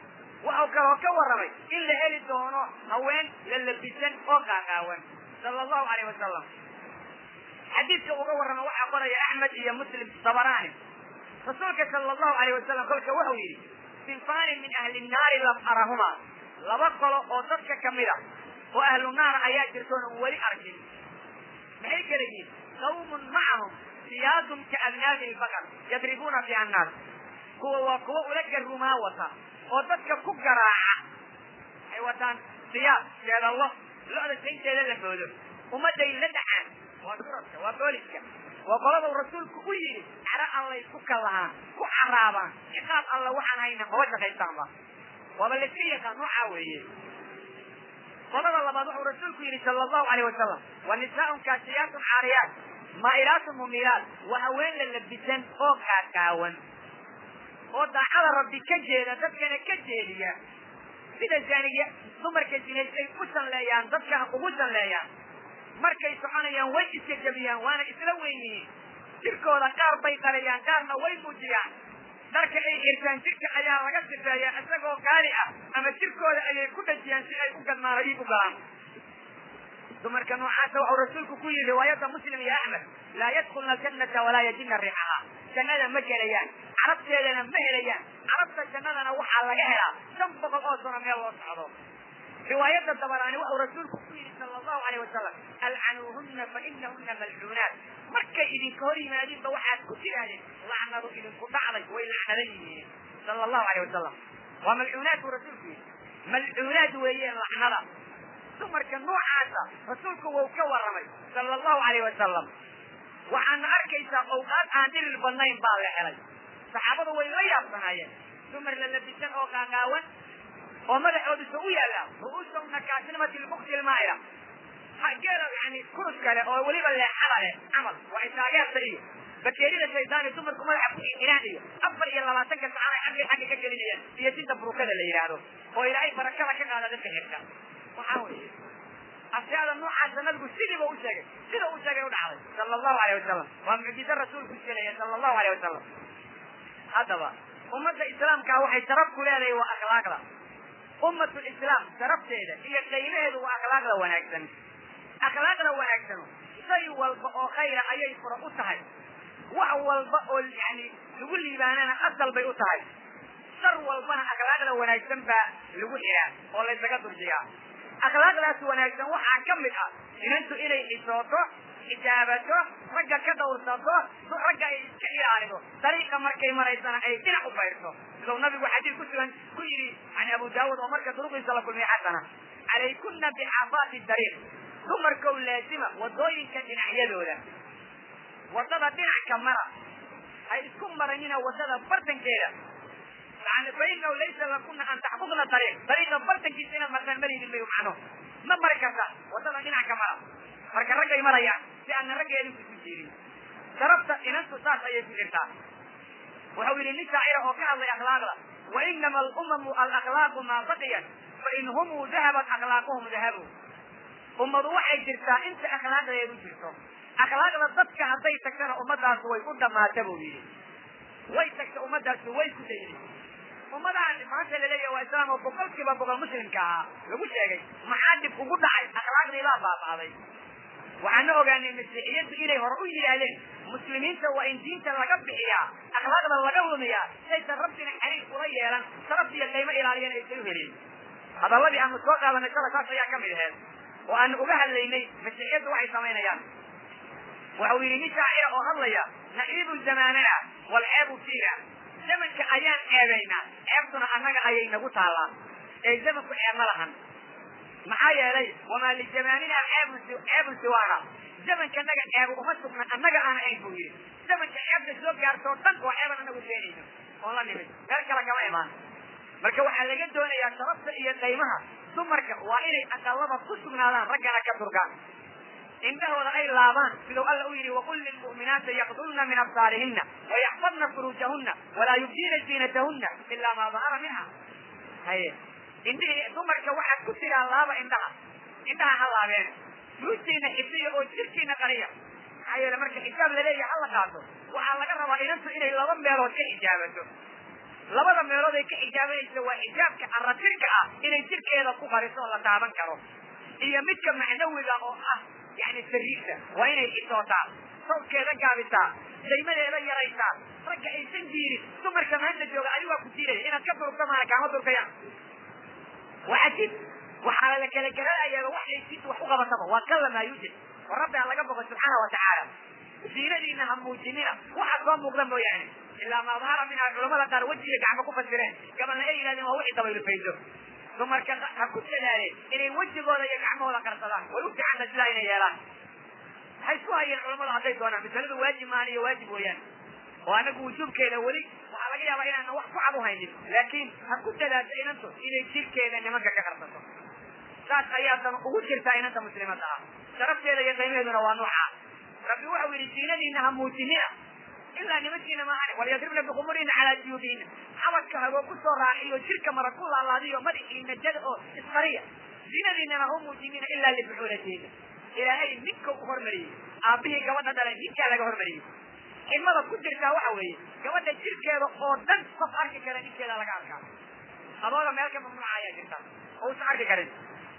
waxau kaloo ka warramay in la heli doono haween la labisan oo qaaqaawan sala allahu alayh wasalam xadiidka uga warrama waxaa qoraya axmed iyo muslim dabaraani rasuulka sala allahu alayh wasalam kolka wuxuu yidhi sinfaani min ahli nnaari lam arahuma laba qolo oo dadka kamid a oo ahlu naara ayaa jirtoona weli arkin maxay kala yihiin qawmun macahum siyaadun ka abnaabi lbaqar yadribuuna fiha annaas kuwa waa kuwa ula garumaa wata oo dadka ku garaaca waxay wataan siyaad jeedallo lo-da saynteeda la boodo ummadday la dhacaan waa suraska waa booliska waa qolada rasuulku u yidhi caro allay ku kallahaan ku caraabaan ciqaab alla waxaan hayna maba shaqaystaanba waaba layska yaqaan noocaa weeye qolada labaad wuxuu rasuulku yidhi sala allahu alayh wasalam wa nisaaun kaasiyaatun caariyaat maa'ilaatun mumilaat waa haween la labisan oo kaakaawan oo daacada rabbi ka jeeda dadkana ka jeediya sida zaaniga dumarka zinays ay u sanleeyaan dadkana ugu sanleeyaan markay soconayaan way iska jabiyaan waana isla weyn yihiin jirkooda qaar bay qariyaan qaarna way muujiyaan dharka ay xirtaan jirka ayaa laga sifeeyaa isagoo gaali ah ama jirkooda ayay ku dhajiyaan si ay u gadmaano iib u galaan dumarka noocaasa waxuu rasuulku ku yidhi riwaayadda muslim iyo axmed laa yadkulna aljannata walaa yajidna riixaha jannada ma gelayaan carabteedana ma helayaan carabta jannadana waxaa laga helaa shan boqol oo sano meel loo socdo riwaayadda dabaraani wuxuu rasuulku ku yidhi sala allahu alayh wasalam alcanuuhunna fa inahunna malcuunaat markay idinka hor yimaadiinba waxaad ku tidhaahdeen lacnadu idinku dhacday way lacnadan yihiin sala allahu alayh wasalam waa malcuunaad buu rasuulku yidhi malcuunaad weeyeen lacnada dumarka noocaasa rasuulku wuu ka warramay sala allahu alayh wasalam waxaana arkaysaa awqaad aan dhirir badnayn baa la helay saxaabadu way la yaabsanaayeen dumar la labisan oo qaaqaawan oo madaxoodisa u yaalla ru'uusahuna kaasinimati lbukti lmaa'ila geela yani kurus kale oo weliba leexada leh camal waa isaageerta iyo bakeerida shaydaani dumarku madaxa ku xiraan iyo afar iyo labaatanka sacana xagga xagga ka gelinayaan iyo sinta burukada la yidhaahdo oo ilaahay barakada ka qaada dadka xirta waxaa weeye ashyaada noocaasa nabigu sidiiba u sheegay sida u sheegay u dhacday sala allahu alayh wasalam waa mucjizo rasuulku sheegaya sala allahu alayh wasalam haddaba ummadda islaamkaa waxay sharaf ku leedahay waa akhlaaqda ummatu lislaam sharafteeda iyo qaylaheedu waa akhlaaqda wanaagsan akhlaaqda wanaagsanu shay walba oo khayra ayay fura u tahay wax walba oo yani lagu liibaanana asal bay u tahay shar walbana akhlaaqda wanaagsan baa lagu xiraa oo laysaga durjiyaa akhlaaqdaas wanaagsan waxaa ka mid ah inantu inay xisooto xijaabato ragga ka dhawrsato ragga ay iska ilaalido dariiqa markay maraysana ay dhinac u bayrto siduu nabigu xadiid ku sugan ku yidhi can abu daawud oo marka duruqiisa la kulmiya xasana calaykuna bixafaati dariiq dumarkow laazima wadooyinka dhinacyadooda wadada dhinacka mara hay isku maranina wadada bartankeeda yani fainahu laysa lakuna an taxbudna dariiq dariiqa bartankiisa inaad martaan maraynin bay macno ma mari karta wadada dhinac ka mara marka raggay marayaan si aana raggeedin kusu jiirin sharafta inantu saas ayay ku jirtaa wuxuu yidhi nin shaacira oo ka hadlay akhlaaqda wa inama alumamu alakhlaaqu maa baqiyat fa in humuu dahabat akhlaaquhum dahabu ummadu waxay jirtaa inta akhlaaqdeedu jirto akhlaaqda dadka hadday tagtana ummadaas way u dhamaata buu yidhi way tagta ummadaasi way ku dayday ummadahan maanta laleeyahay waa islaam oo boqolkiiba boqol muslimka ahaa lagu sheegay maxaa dhib ugu dhacay akhlaaqdii baa baaba'day waxaana ogaanay masiixiyaddu inay hore u yidhaahdeen muslimiinta waa in diinta laga bixiyaa akhlaaqda laga lumiyaa saysan rabbina xariir ula yeelan sharaf iyo qiimo ilaaliyan aysan u helin hadalladii aanu soo qaadanay shala saas ayaa ka mid aheed oo aanu uga hadlaynay masiixiyaddu waxay samaynayaan waxau yidhi nin shaacira oo hadlaya naciibu zamaanana walceebu fiina zamanka ayaan ceebaynaa ceebtuna annaga ayay nagu taallaa ee zamanku ceeb ma lahan maxaa yeelay wamaa lijamaanina ceebun ceebun siwaana zamankanaga ceebu uma sugna annaga aan ahayn buu yidhi zamanka ceebta soo gaartoo dhan oo ceeban anagu keenayno oon la nimid meel kale kama imaan marka waxaa laga doonayaa sharafta iyo qaymaha dumarka waa inay aqalada ku sugnaadaan raggana ka durgaan indhahooda ay laabaan siduu alla u yidhi waqul lilmu'minaati yaqdulna min absaarihina wayaxfadna furuujahuna walaa yubdiina ziinatahuna ilaa maa dahara minha haye indhihii dumarka waxaad ku tiraa laaba indhaha indhaha ha laabeen furuujtiina xifdiya oo jirkiina qariya maxaa yeele marka xijaab laleeyahay hala qaato waxaa laga rabaa inantu inay laba meelood ka xijaabato labada meelood ay ka xijaabanaysa waa xijaabka aratirka ah inay jirkeeda ku qariso oo la taaban karo iyo midka macnawiga oo ah yani sariirta waa inay xisootaa sawdkeeda gaabisaa daymadeeda yaraysaa ragga aysan jiirin dumarka maanta jooga adi waa ku diidaya inaad ka durugta maana kaama durkayaan waa cajiib waxaa la kala garanayaaba wax laysiinta wax u qabataba waa kalla maa yuujid oo rabbi ha laga boqo subxaana wa tacaala ziinadiina ha muujinina waxa soo muuqda mooyaane ilaa ma dahara minha culamada qaar wejiga gacmo ku fasireen gabalna ay yidhahdeen waa wixii dabaylu faydo dumarka ha ku dadaaleen inay wejigooda iyo gacmahooda qarsadaan way u fiicanna sidaa inay yeelaan waxay isku hayeen culamada hadday doonaan masaladu waajib maahan iyo waajib weeyaan oo anagu wujuubkeeda weli waxaa laga yaabaa inaana wax ku cad u haynin laakiin ha ku dadaasho inantu inay jirkeeda nimanka ka qarsato saas ayaadan ugu jirtaa inanta muslimadda ah sharafteeda iyo qiimaheeduna waa nuuca rabbi waxau yidhi ziinadiina ha muujinina ilaa nimankiina maahane walyadribna bikhumurina calaa juyuubihina xabadka hagoo ku soo raaciyo jirka mara ku laalaadiyo madaxiina jada oo isqariya ziinadiinana ha muujinina ilaa libuxuulatiina ilaahay ninka u hormariyey aabbihii gabadha dhalay ninkaa laga hormariyey xilmada ku jirtaa waxa weeye gabadha jirkeeda oo dhan qof arki kara ninkeeda laga arkaa adooga meel ka mamnuuca ayaa jirta oo usan arki karin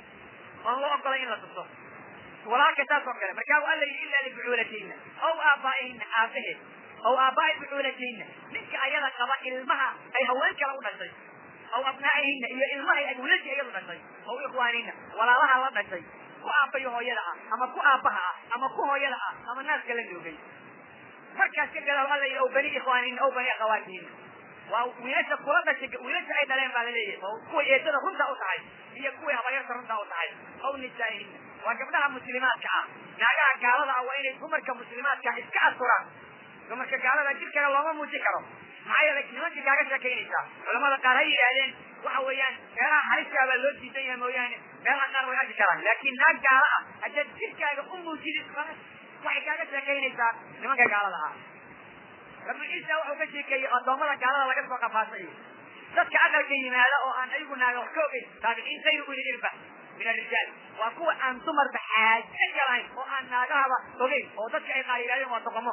oon loo ogolay in la tuso walaalka saas oo kale markaa alla yidhi ilaa libucuulatiina aw aabaa'ihina aabaheed aw aabaa'i bucuulatiina ninka ayada qaba ilmaha ay haween kale u dhashay aw abnaa'ihina iyo ilmahay ay wiilashii iyadu dhashay aw ikhwaanina walaalaha la dhashay ku aabbayo hooyada ah ama ku aabbaha ah ama ku hooyada ah ama naaska la noogay markaas ka gadaal alla yidhi aw bani ikhwaanina aw bani akhawaatihina waa wiilasha kula dhashay wiilasha ay dhaleen baa laleeyahay oo kuway eedada runta u tahay iyo kuway habayarta runta u tahay aw nisaa'ihina waa gabdhaha muslimaadka ah naagaha gaalada ah waa inay dumarka muslimaadka ah iska asturaan dumarka gaalada jirkana looma muujin karo maxaa yeelay nimankii kaaga sheekaynaysaa culamada qaar ha yidhaahdeen waxa weeyaan meelaha haliska baa loo diidan yahay mooyaane meelaha qaar way arki karaan laakiin naag gaala ah haddaad jirkaaga u muujidid waxay kaaga sheekaynaysaa nimanka gaalada ah rabbi ciisa wuxuu ka sheekeeyey addoommada gaalada laga soo qafaasayo dadka aqalka yimaada oo aan ayagu naaga wax ka ogeyn taabiciin sayru ulil irba min arijaal waa kuwa aan dumarba xaaje galayn oo aan naagahaba ogeyn oo dadka ay qaar yidhahdeen waa doqomo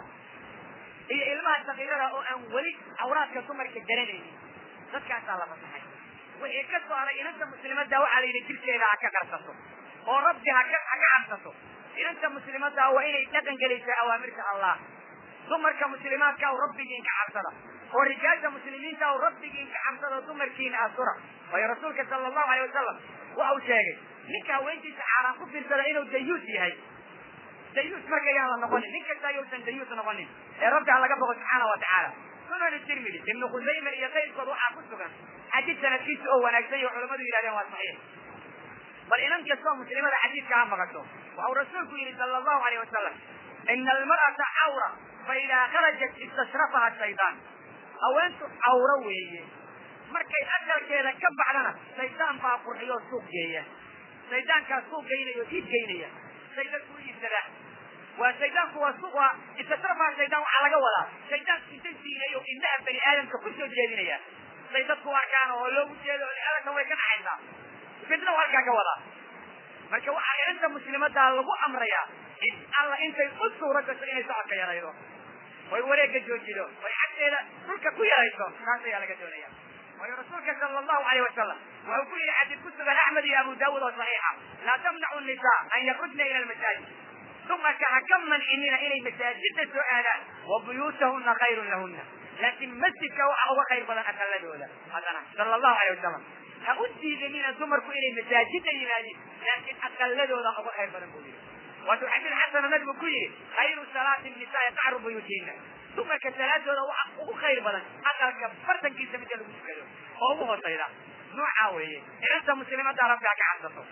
iyo ilmaha sakiirada oo aan weli awraadka dumarka garanaynin dadkaasaa la fasaxay wixii ka soo haray inanta muslimadda waxaa la yidhi jirkeeda ha ka qarsato oo rabbi haka ha ka cabsato inanta muslimadda waa inay dhaqan gelaysaa awaamirta allah dumarka muslimaadka aw rabbigiin ka cabsada oo rijaasha muslimiinta aw rabbigiin ka cabsada dumarkiina asura waayo rasuulka sala allahu alay wasalam waxa uu sheegay ninka haweentiisa xaaraan ku fiirsada inuu dayuus yahay dayuus marka yaan la noqonin nin kasta ayuusan dayuus noqonin ee rabbi ha laga boqo subxaana wa tacaala sunan tirmidi ibnu khusayma iyo kayrkood waxaa ku sugan xadiid sanadkiisa oo wanaagsan iyo culamadu yidhahdeen waa saxiix bal inan kastoo muslimada xadiidka ha maqasho waxa uu rasuulku yidhi sala allahu alayh wasalam ina almar'ata cawra fa idaa kharajat istashrafaha shaydaan haweentu cawro weeye markay aqalkeeda ka baxdana shaydaan baa qurxiyo suuq geeya shaydaankaa suuq geynaya oo iib geynaya shaydaan ku iibsadaa waa shaydaanku waa suuq waa istashrafaha shaydaan waxaa laga wadaa shaydaanku inta siinayo indhaha bani aadamka ku soo jeedinaya say dadku arkaan oo loogu jeedo adankan way ka dhaxaysaa fitna u halkaa ka wadaa marka waxaa inanta muslimaddaa lagu amrayaa in alla intay u suura gasho inay socodka yaraydo oy wareegga joojido oy cagteeda dhulka ku yarayso taas ayaa laga doonaya waayo rasuulka sala allahu alayh wasalam wuxuu ku yihi xadiid ku sugan axmed iyo abu daawuud oo saxiixa laa tamnacu nisaa an yakrujna ila almasaajid dumarka ha ka mancinina inay masaajidda soo aadaan wa buyuutahuna khayrun lahuna laakiin masjidka waxa uga khayr badan aqaladooda haddana sala allahu alayh wasalam ha u diidanina dumarku inay masaajidda yimaadin laakiin aqaladooda uga khayr badan buu yihi waatuu xadiid xasana nabigu ku yihi khayru salaati nisaai qacru buyuutihinna dumarka salaadooda waxa ugu khayr badan aqalka bartankiisa midda lagu tukado oo ugu hoosayda noocaa weeye inanta muslimadda rabbi ha ka cabsato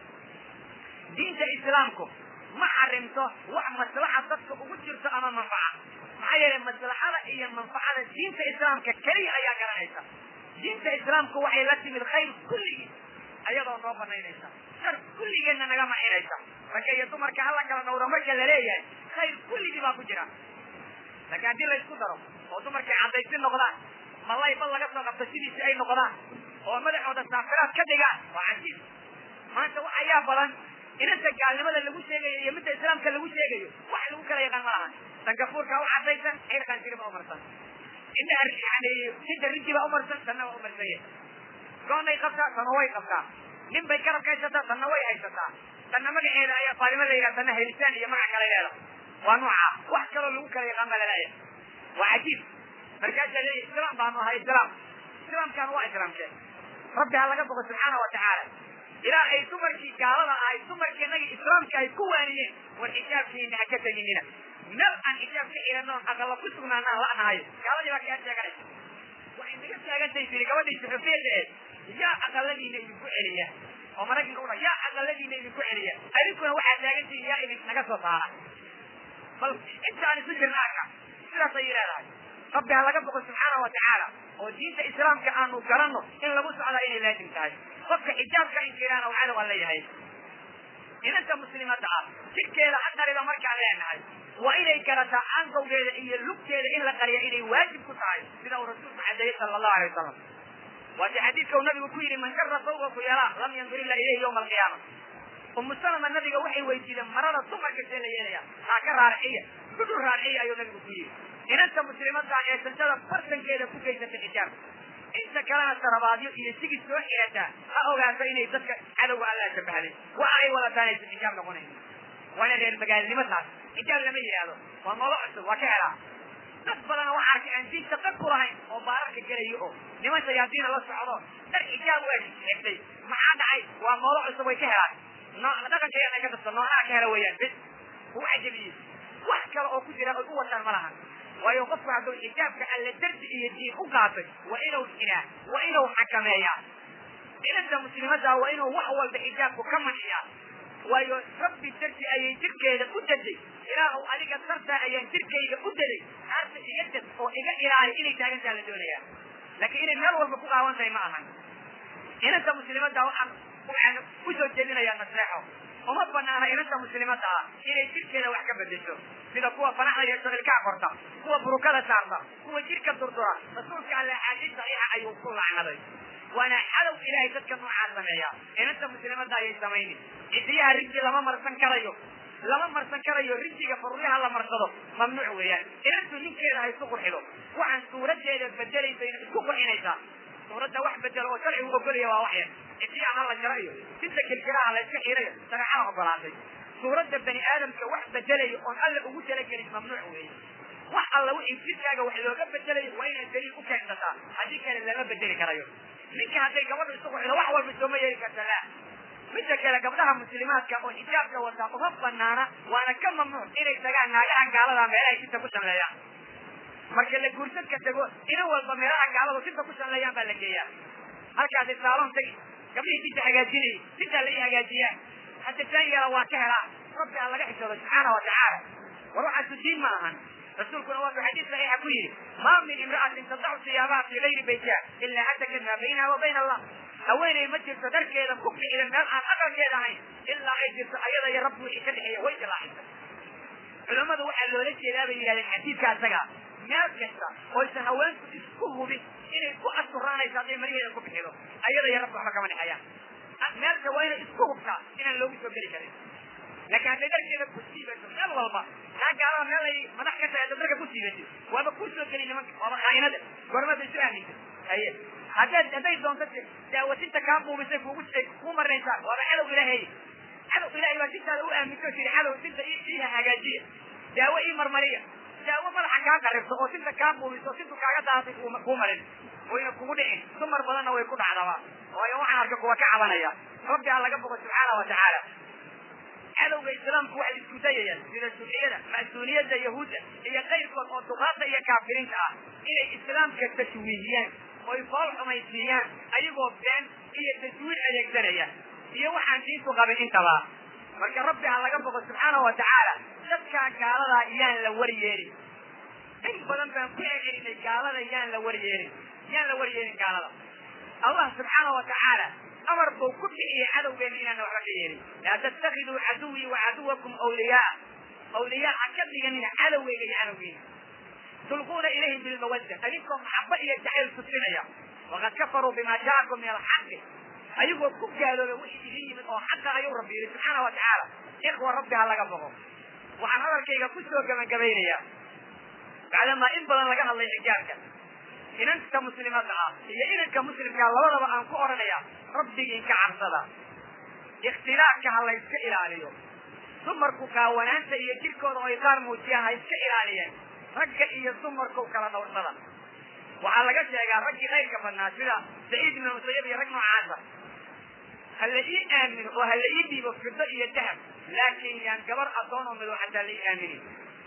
diinta islaamku ma xarimto wax maslaxa dadka ugu jirto ama manfaca maxaa yeelay maslaxada iyo manfacada diinta islaamka keliya ayaa garanaysa diinta islaamku waxay la timid khayr kulligii ayadoo noo banaynaysa shar kulligeedna naga macinaysa ragga iyo dumarka hala kala dhawro marka la leeyahay khayr kulligii baa ku jira laakiin haddii la isku daro oo dumarkay caddaysi noqdaan malay bal laga soo qabto sidiisi ay noqdaan oo madaxooda saafiraad ka dhigaan waa cajiib maanta wax ayaa badan inanta gaalnimada lagu sheegayo iyo midda islaamka lagu sheegayo wax lagu kala yaqaan ma lahan sangafuurka u caddaysan xeer qaanjiri ma umarsan indhaha yani sinta rinji baa umarsan tanna waa umarsan yahay goonay qabtaa tanna way qabtaa nin bay garabka haysataa tanna way haysataa tanna magaceeda ayaa faalima la yidhaha tanna helitaan iyo magac kale leeda waa nooca wax kaloo lagu kala yaqaan baa laleeyahay waa cajiib markaasaa leeyahy islaam baanu ahay islaam islaamkan waa islaamkee rabbi ha laga bogo subxaana wa tacaala ilaa ay dumarkii gaalada ahay dumarkii inagii islaamka ay ku waaniyeen war xijaabkiina ha ka teginina meel aan xijaab ka xiranoon aqalla ku sugnaanaan la'nahayo gaaladii baa kaa sheeganaysa waxay naga taagantay tiri gabadhii suxufiyadda ee yaa aqaladiina idinku celiya oo maraykanka udha yaa aqaladiina idinku celiya adinkuna waxaad taagantihin yaa idin naga soo saara bal intaan isu jirna arka sidaasay leedahay rabbi ha laga boqo subxaana wa tacaala oo diinta islaamka aanu garanno in lagu socdaa inay laazim tahay qofka xijaabka inkiraana uu cadow aan leeyahay inanta muslimadda ah jidhkeeda ha qariba markaan leenahay waa inay garataa ankowgeeda iyo lugteeda in la qariya inay waajib ku tahay sida uu rasuulku cadeeyey sala allahu alay wasalam waati xadiidka uu nabigu ku yidhi man jara sawba kuyalaa lam yandur illa ilayhi yawma alqiyaama umu salama nabiga waxay weydiideen marada dumarka see la yeelaya haa ka raarciya kudhul raarciya ayuu nabigu ku yidhi inanta muslimadda ee santada bartankeeda ku geysata xijaab inta kalena sarabaadyo iyo sigis soo xirataa ha ogaato inay dadka cadowga alla shabahday waxa ay wadataan aysan xijaab noqonayn waana reer magaalnimo taas xijaab lama yidhaahdo waa noolo cusub waa ka helaa dad badana waxaa arkay aan diinta dad ku lahayn oo baararka gelayo oo niman shayaadiina la socdo dar xijaab waa xigtay maxaa dhacay waa noolo cusub way ka helaan nooc dhaqankeena ka dadka noocaha ka hela weeyaan bes uu cajabiyey wax kale oo ku jira oy u wataan ma lahan waayo qofku hadduu xijaabka alle dardi iyo diin u qaatay waa inuu xidhaa waa inuu xakameeyaa inanta muslimadda waa inuu wax walba xijaabku ka manciyaa waayo rabbi dardi ayay jirkeeda u daday ilaahu adiga dartaa ayaan jirkayga u daday naarta iga dad oo iga ilaali inay taagantaa la doonayaa laakiin inay meel walba ku qaawan tahay ma ahan inanta muslimadda waxaan waxaan usoo jeedinayaa naseexo uma banaana inanta muslimadda ah inay jirkeeda wax ka bedesho sida kuwa fanaxda iyo saqilkaa korta kuwa burukada saarta kuwa jirka durdura rasuulka alle axaadiis saxiixa ayuu ku lacnaday waana cadow ilaahay dadka noocaa sameeya inanta muslimadda ayay samaynin cidiyaha rinji lama marsan karayo lama marsan karayo rinjiga faruryaha la marsado mamnuuc weeyaan inantu ninkeeda ha isku qurxido waxaan suuradeeda bedelaysa ina isku qurxinaysaa suuradda wax bedelo oo sharcigu ogolaya waa wax yar cidiyaha ha la jaro iyo sinta kilkilaha la iska xirayo shareecada ogolaatay suuradda bani aadamka wax bedelayo oon alla ugu talagelin mamnuuc weeye wax alla wixii jirkaaga wax looga bedelayo waa inaad daliil u keensataa haddii kale lama bedeli karayo ninka hadday gabadhu isku qurxido wax walba sooma yeeli karta la midda kale gabdhaha muslimaadka oo xijaabka wataa uma banaana waana ka mamnuuc inay tagaan naagaha gaalada meelahay sinta ku shanleeyaan marka la guursadka tago ina walba meelaha gaaladu sinta ku shanleeyaan baa la geeyaa halkaasi saalon tagi gabdhihii sinta hagaajinayay sintaa la ii hagaajiyaa hadda taan yala waa ka helaa rabbi aan laga xishoodo subxaana wa tacaala war waxaasu diin ma ahan rasuulkuna waa xadiis saxiixa ku yidhi maa min imra'atin tadacu siyaabaha fi gayri baytiha ilaa hatakat maa baynaha wa bayna allah haweeney ma jirto dharkeeda ku ficida meel aan aqalkeeda ahayn ilaa ay jirto ayada iyo rabbi wixii ka dhexeeya way dilaaxisa culammadu waxaa loola jeedaa bay yidhahdeen xadiidka asaga meel kasta oysan haweenku isku hubin inay ku asturaanayso hadday mariheeda ku bixido ayada iyo rabbi waxba kama dhexeeyaan meelka waa inay isku hubtaa inaan loogu soo geli karin laakiin hadday dharkeeda ku siibato meel walba kaa gaalada meel ay madax ka tahay dharka ku siibatay waaba kuu soo geli nimanka waaba khaa'inada goormada isu aaminta haye haddaad hadday doonto daawatinta kaa buumisay kugu kuu marnaysaa waaba cadow ilaahay cadow ilaahay baa sintaada u aaminto tiri cadow sinta ii hagaajiya daawo ii marmariya daawo madaxa kaa qaribto oo sinta kaa buumiso sintu kaaga daatay kuu marin wayna kugu dhicin dumar badanna way ku dhacdaba waayo waxaan arka kuwa ka cabanaya rabbi ha laga bogo subxaana wa tacaala cadowga islaamku waxay isku dayayaan sida shuuciyada mas-uuliyadda yahuudda iyo kayrkood oo duqaada iyo kaafiriinta ah inay islaamka tashwiihiyaan oy fool xumaysiiyaan ayagoo been iyo tajwiid adeegsanaya iyo waxaan diintu qabin intaba marka rabbi ha laga bogo subxaana wa tacaala dadkaa gaaladaa yaan la waryeelin in badan baan ku celcelinay gaalada yaan la waryeelin yaan la waryeelin gaalada allah subxaana wa tacaala amar buu ku bixiyey cadowgeena inaana waxba ka yeelin laa tattakiduu caduwii wa caduwakum awliyaa awliyaa ha ka dhiganina cadowgeyga iyo cadowgeena tulquuna ilayhim bilmawadda adinkoo maxaba iyo jacayl tusinaya waqad kafaruu bima jaakum min alxaqi ayagoo ku gaaloobay wixii idin yimid oo xaqa ayuu rabbi yidhi subxaana wa tacaala ikhwa rabbi ha laga bogo waxaan hadalkayga ku soo gabagabaynayaa bacdamaa in badan laga hadlay xijaabka inanta muslimada ah iyo inanka muslimkaa labadaba aan ku odhanaya rabbigiin ka cabsada ikhtilaafka ha layska ilaaliyo dumarku kaawanaanta iyo jirkooda oo ay qaar muujiyaan ha iska ilaaliyeen ragga iyo dumarku kala dhowrsada waxaa laga sheegaa raggii qayrka badnaa sida saciid ibn musayab iyo rag noocaasa ha la ii aamino oo ha la ii dhiibo fido iyo dahab laakin yaan gabar adoon oo midow xataa la ii aaminin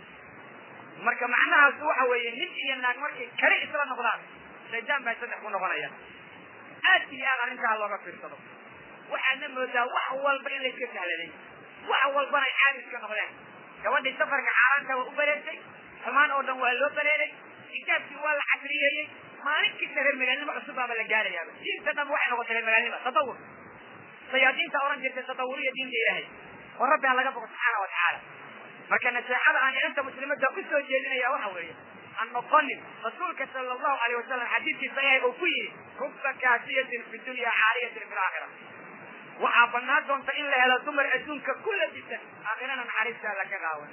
marka macnahaas waxa weeye nin iyo naag markay kali isla noqdaan shaydaan baa saddex ku noqonaya aad iyo aad arrintaa looga fiirsado waxaadna moodaa wax walba in layska sahladay wax walbana ay caadi iska noqdeen gabadhii safarka xaaraanta waa u bareertay xumaan oo dhan waa loo bareeray kitaabkii waa la casriyeeyey maalin kasta reer magaalnimo cusub baaba la gaarayaaba diinta dhan waxay noqotay reer magaalnimo tadawur sayaadiinta oran jirtay tadawuriya diinta ilaahay oo rabbi ha laga boqo subxaana wa tacaala marka naseexada aan inanta muslimadda u soo jeedinaya waxa weeye an noqonin rasuulka sala allahu alayh wasalam xadiidkiisa ayahay uu ku yidhi rubba kaasiyatin fi dunya caaliyatin fi laakhira waxaa banaan doonta in la helo dumar adduunka ku labisan aakhirana naxariista alla ka qaawan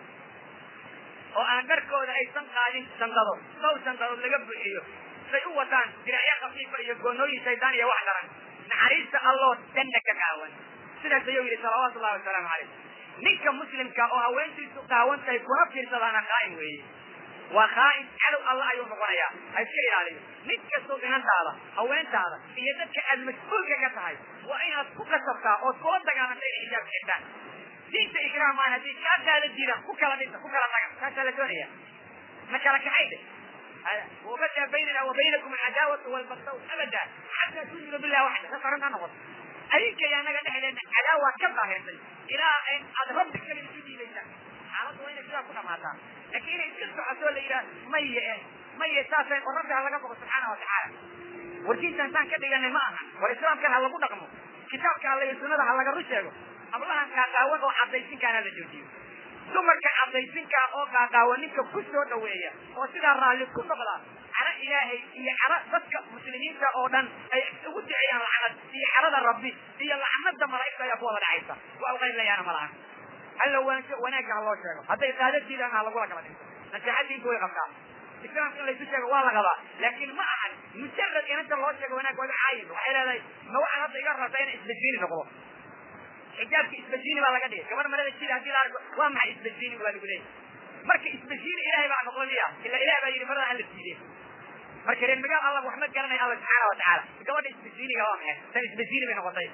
oo aan dharkooda aysan qaadin sandado dhow sandadood laga buuxiyo say u wataan diracyo khafiifa iyo goonooyin shaydaan iyo wax daran naxariista alloo danna ka qaawan sidaas ayuu yidhi salawaatu ullahi wasalaamu calayh ninka muslimka oo haweentiisu qaawan tahay kuna fiirsadaana khaa'in weeye waa khaa'in cadow alla ayuu noqonayaa ha iska ilaaliyo nin kastoo inantaada haweentaada iyo dadka aad mas-uulka ka tahay waa inaad ku kasabtaa ood kula dagaalanta inay xijaab xirtaan diinta ikraam maan haddii kaa daala diidaan ku kala dhisa ku kala taga taasaa la doonaya ma kala kaxay de wabada baynana wa baynakum alcadaawatu walbagdaw abada xataa tu'minu billahi waxda saas arrintaa noqoto adinka iyo annaga dhexdeena cadaawa ka daahirtay ilaa aad rabbi kale isu dhiibaysaan xaaladdu waa inay sidaa ku dhamaataa laakiin inay iska socoto la yidhaha maye eh maye saasay oo rabbi ha laga boqo subxaana wa tacaala war diintan saan ka dhiganay ma aha war islaamkan ha lagu dhaqmo kitaabka alla iyo sunnada ha laga run sheego hablahan qaaqaawan oo cadaysinkaana la joojiyo dumarka cadaysinkaa oo qaaqaawan ninka ku soo dhaweeya oo sidaa raalli ku noqda caro ilaahay iyo caro dadka muslimiinta oo dhan ay ugu duceeyaan lacnad iyo carada rabbi iyo lacnada malaa'igta ayaa ku wada dhacaysa waa uqaylayaana ma lahan alla wanaagga ha loo sheego hadday qaadadiidaan ha lagula kala dhinto nasiixad diintu way qabtaa islaamka in laysu sheego waa la qabaa laakiin ma ahan mujarad inanta loo sheego wanaag waga caayin waxay leedahay ma waxaan hadda iga rabtaa inay isbajini noqdo xijaabka isbajini baa laga dhigay gabar marada jida hadii la arko waa maxay isbajini waa lagu leeyahy marka isbajini ilaahay baa noqonaya ila ilaah baa yidhi marada hala siideen marka reer magaal allah wax ma garanaya alla subxaana wa tacaala gabadha isbajiniga waa maxay tan isbajini bay noqotay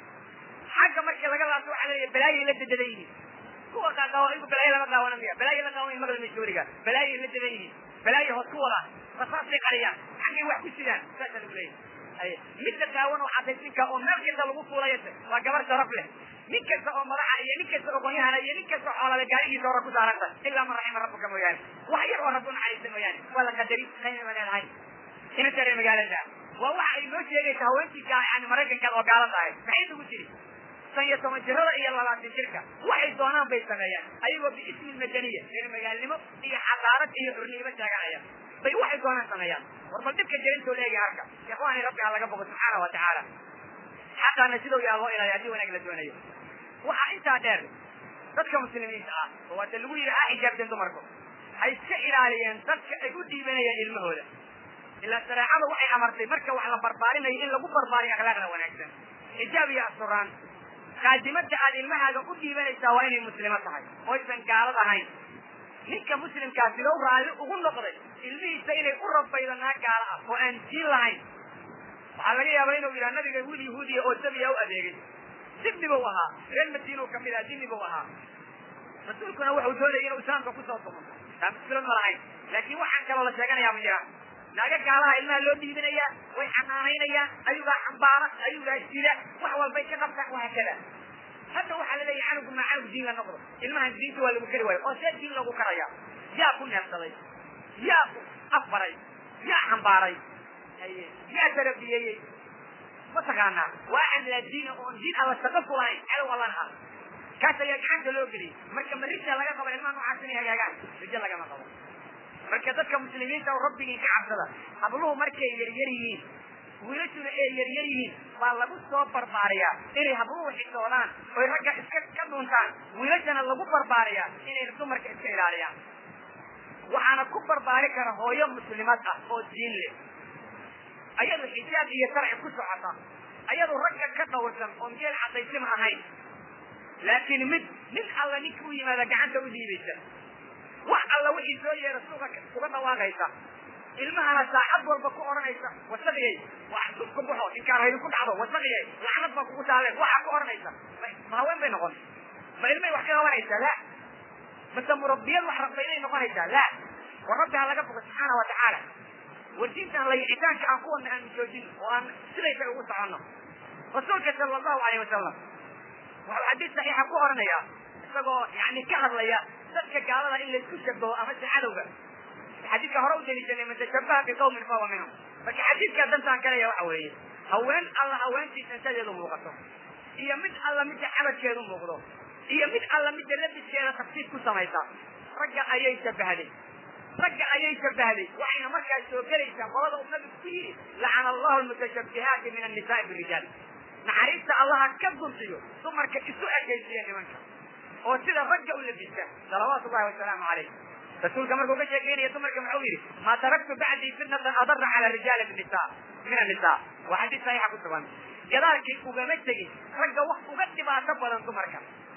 xagga marka laga laabto waxaa leeyahay balaayay la dadadan yihiin kuwa qaaqaawa iyagu balaayo lama qaawanamaya balaayo la qaawanaya maqlama shooriga balaayay la dadan yihiin balaayo hoos ku wadaan rasaasay qariyaan xaggay wax ku sidaan saasaa lagu leeyahay midda qaawan oo cadaysinka oo meel kasta lagu fuulayase waa gabar sharaf leh nin kasta oo madaxa iyo nin kasta oo qonyahana iyo nin kasta oo xoolale gaarigiisa hore ku saaranta ilaa man raxima rabbuka mooyaane wax yar oo rabbi u naxariista mooyaane waa la qadari qayna ma leedahay inanta reer magaalada waa waxa ay noo sheegaysa haweentii yani maraykankaad oo gaala tahay maxay nagu jiri san iyo toban jirada iyo labaatan jirka waxay doonaan bay sameeyaan ayagoo biismi madaniya reer magaalnimo iyo xadaarad iyo xurnimo taaganaya bay waxay doonaan sameeyaan war bal dhibka jirintoo leegi arka ikhwaani rabbi ha laga bogo subxaana wa tacaala xaqaana sidau yaa loo ilaaliya haddii wanaag la doonayo waxaa intaa dheer dadka muslimiinta ah oo waata lagu yidhi ha xijaabteen dumarku ha iska ilaaliyeen dadka ay u dhiibanayaan ilmahooda ilaa shareecadu waxay amartay marka wax la barbaarinayo in lagu barbaariyo akhlaaqda wanaagsan xijaab iyo asuraan kaadimada aad ilmahaaga u dhiibanaysaa waa inay muslimo tahay oysan gaalad ahayn ninka muslimkaa sidow raalli ugu noqday ilmihiisa inay u rabaydo naag gaalo ah oo aan diin lahayn waxaa laga yaabaa inuu yidhaha nabiga wiil yahuudiya oo sabiya u adeegay dibni buu ahaa reer madiina ka mid aha dibni buu ahaa rasuulkuna wuxuu doonayay inuu islaamka kusoo dumo taa muskilad ma lahayn laakiin waxaan kaloo la sheeganayaa ma jiraan naaga gaalaha ilmaha loo dhiibinayaa way xanaanaynayaan ayugaa xambaara ayugaa sida wax walbay ka qabtaan wahaakada hadda waxaa la leeyahay canugu maa canug diin la noqdo ilmahan diinta waa lagu kari waayo oo see diin lagu karaya yaa ku neefsaday yaa ku afbaray yaa xambaaray haye yaa tarabiyeeyey mataqaanaa waa aan laa diina oon diin alla shaqo ku lahayn cadow allan ah kaas ayaa gacanta loo geliyay marka ma rija laga qaba ilmaha noocaas inay hagaagaan rijo lagama qabo marka dadka muslimiinta oo rabbigii ka cabsada habluhu markay yaryar yihiin wiilashuna ay yaryar yihiin baa lagu soo barbaariyaa inay habluhu xishoodaan oy ragga iska ka dhuuntaan wiilashana lagu barbaariyaa inay dumarka iska ilaaliyaan waxaana ku barbaari kara hooyo muslimad ah oo diin leh ayadu xijaab iyo sharci ku socota ayadu ragga ka dhawrsan oon geel cadaysim ahayn laakiin mid nin alla ninka u yimaada gacanta u dhiibaysa wax alla wixii soo yeera suuqa uga dhawaaqaysa ilmahana saacad walba ku odhanaysa wasaqiyey wax dubka baxo inkaan haydi ku dhacdo wasaqiyey lacnad baa kugu taaleen waxaa ku odhanaysa ma haween bay noqon ma ilmay wax ka qabanaysaa la mase murabbiyad wax rabta inay noqonaysaa la war rabbi ha laga fogo subxaana wa tacaala war diintan layicitaanka aan kuwana aanu joojin oo aan sidaysa ugu soconno rasuulka sala allahu alayh wasalam wuxuu xadiis saxiixa ku odhanayaa isagoo yani ka hadlaya dadka gaalada in laysku shabaho ama se cadowga xadiidka hore u daliishanay man tashabaha biqawmin fahuwa minhum marka xadiidkaa dantaan kalaya waxa weeye haween alla haweentii santadeedu muuqato iyo mid alla midda cabadkeedu muuqdo iyo mid alla midda labiskeeda tafsiid ku samaysa ragga ayay shabahday ragga ayay shabahday waxayna markaas soo gelaysaa qolada uu nabigu ku yidhi lacana allahu almutashabihaati min annisaai birijaal naxariista allaha ka guntiyo dumarka isu ekaysiya nimanka oo sida ragga u labista salawaatu ullahi wasalaamu calayh rasuulka markuu ka sheekeynaya dumarka muxuu yidhi maa taraktu bacdii fitnatan adara cala rijaali nisa min annisa waa xadiis saxiixa ku sugan gadaalkii ugama tegin ragga wax uga dhibaato badan dumarka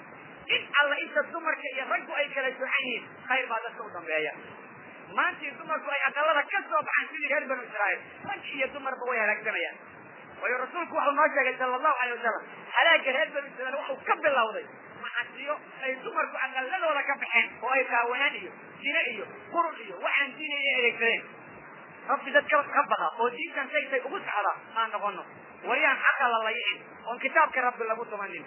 in alla inta dumarka iyo raggu ay kala socan yihiin khayr baa dadka u dambeeya maantii dumarku ay aqalada ka soo baxaan sidii reer banu israa'iil rag iyo dumarba way halaagsamayaan waayo rasuulku wuxuu noo sheegay sala allahu alay wasalam halaaga reer banu israiil wuxuu ka bilowday macasiyo ay dumarku aqaladooda ka baxeen oo ay taawanaan iyo sine iyo qurun iyo waxaan diinaya adeegsadeen rabbi dad ka ka baqa oo diintan saysay ugu socda maan noqono wariyaan xaqa la layicin oon kitaabka rabbi lagu tumanin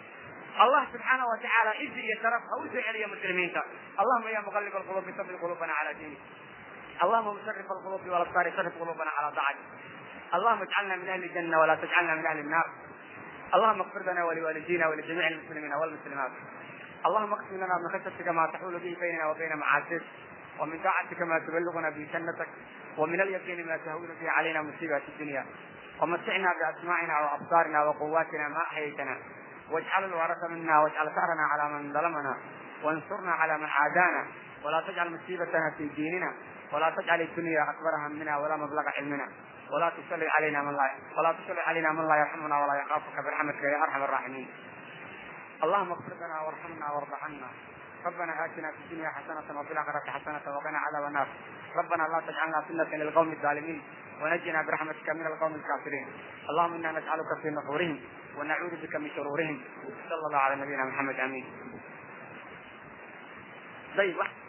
الله سبحانه وتعالى عز يترف أو سعر يا مسلمين اللهم يا مقلب القلوب ثبت قلوبنا على دينك اللهم مصرف القلوب والأبصار صرف قلوبنا على طاعتك اللهم اجعلنا من أهل الجنة ولا تجعلنا من أهل النار اللهم اغفر لنا ولوالدينا ولجميع المسلمين والمسلمات اللهم اقسم لنا من خشيتك ما تحول به بيننا وبين معاصيك ومن طاعتك ما تبلغنا به جنتك ومن اليقين ما تهون به علينا مصيبات الدنيا ومتعنا بأسماعنا وأبصارنا وقواتنا ما أحييتنا واجعل الورث منا واجعل ثأرنا على من ظلمنا وانصرنا على من عادانا ولا تجعل مصيبتنا في ديننا ولا تجعل الدنيا أكبر همنا ولا مبلغ علمنا ولا تسلط علينا من لا ولا تسلط علينا من لا يرحمنا ولا يخافك برحمتك يا أرحم الراحمين اللهم اغفر لنا وارحمنا وارض عنا ربنا آتنا في الدنيا حسنة وفي الآخرة حسنة وقنا عذاب النار ربنا لا تجعلنا فتنة للقوم الظالمين ونجنا برحمتك من القوم الكافرين اللهم إنا نسألك في نحورهم ونعوذ بك من شرورهم صلى الله على نبينا محمد امين طيب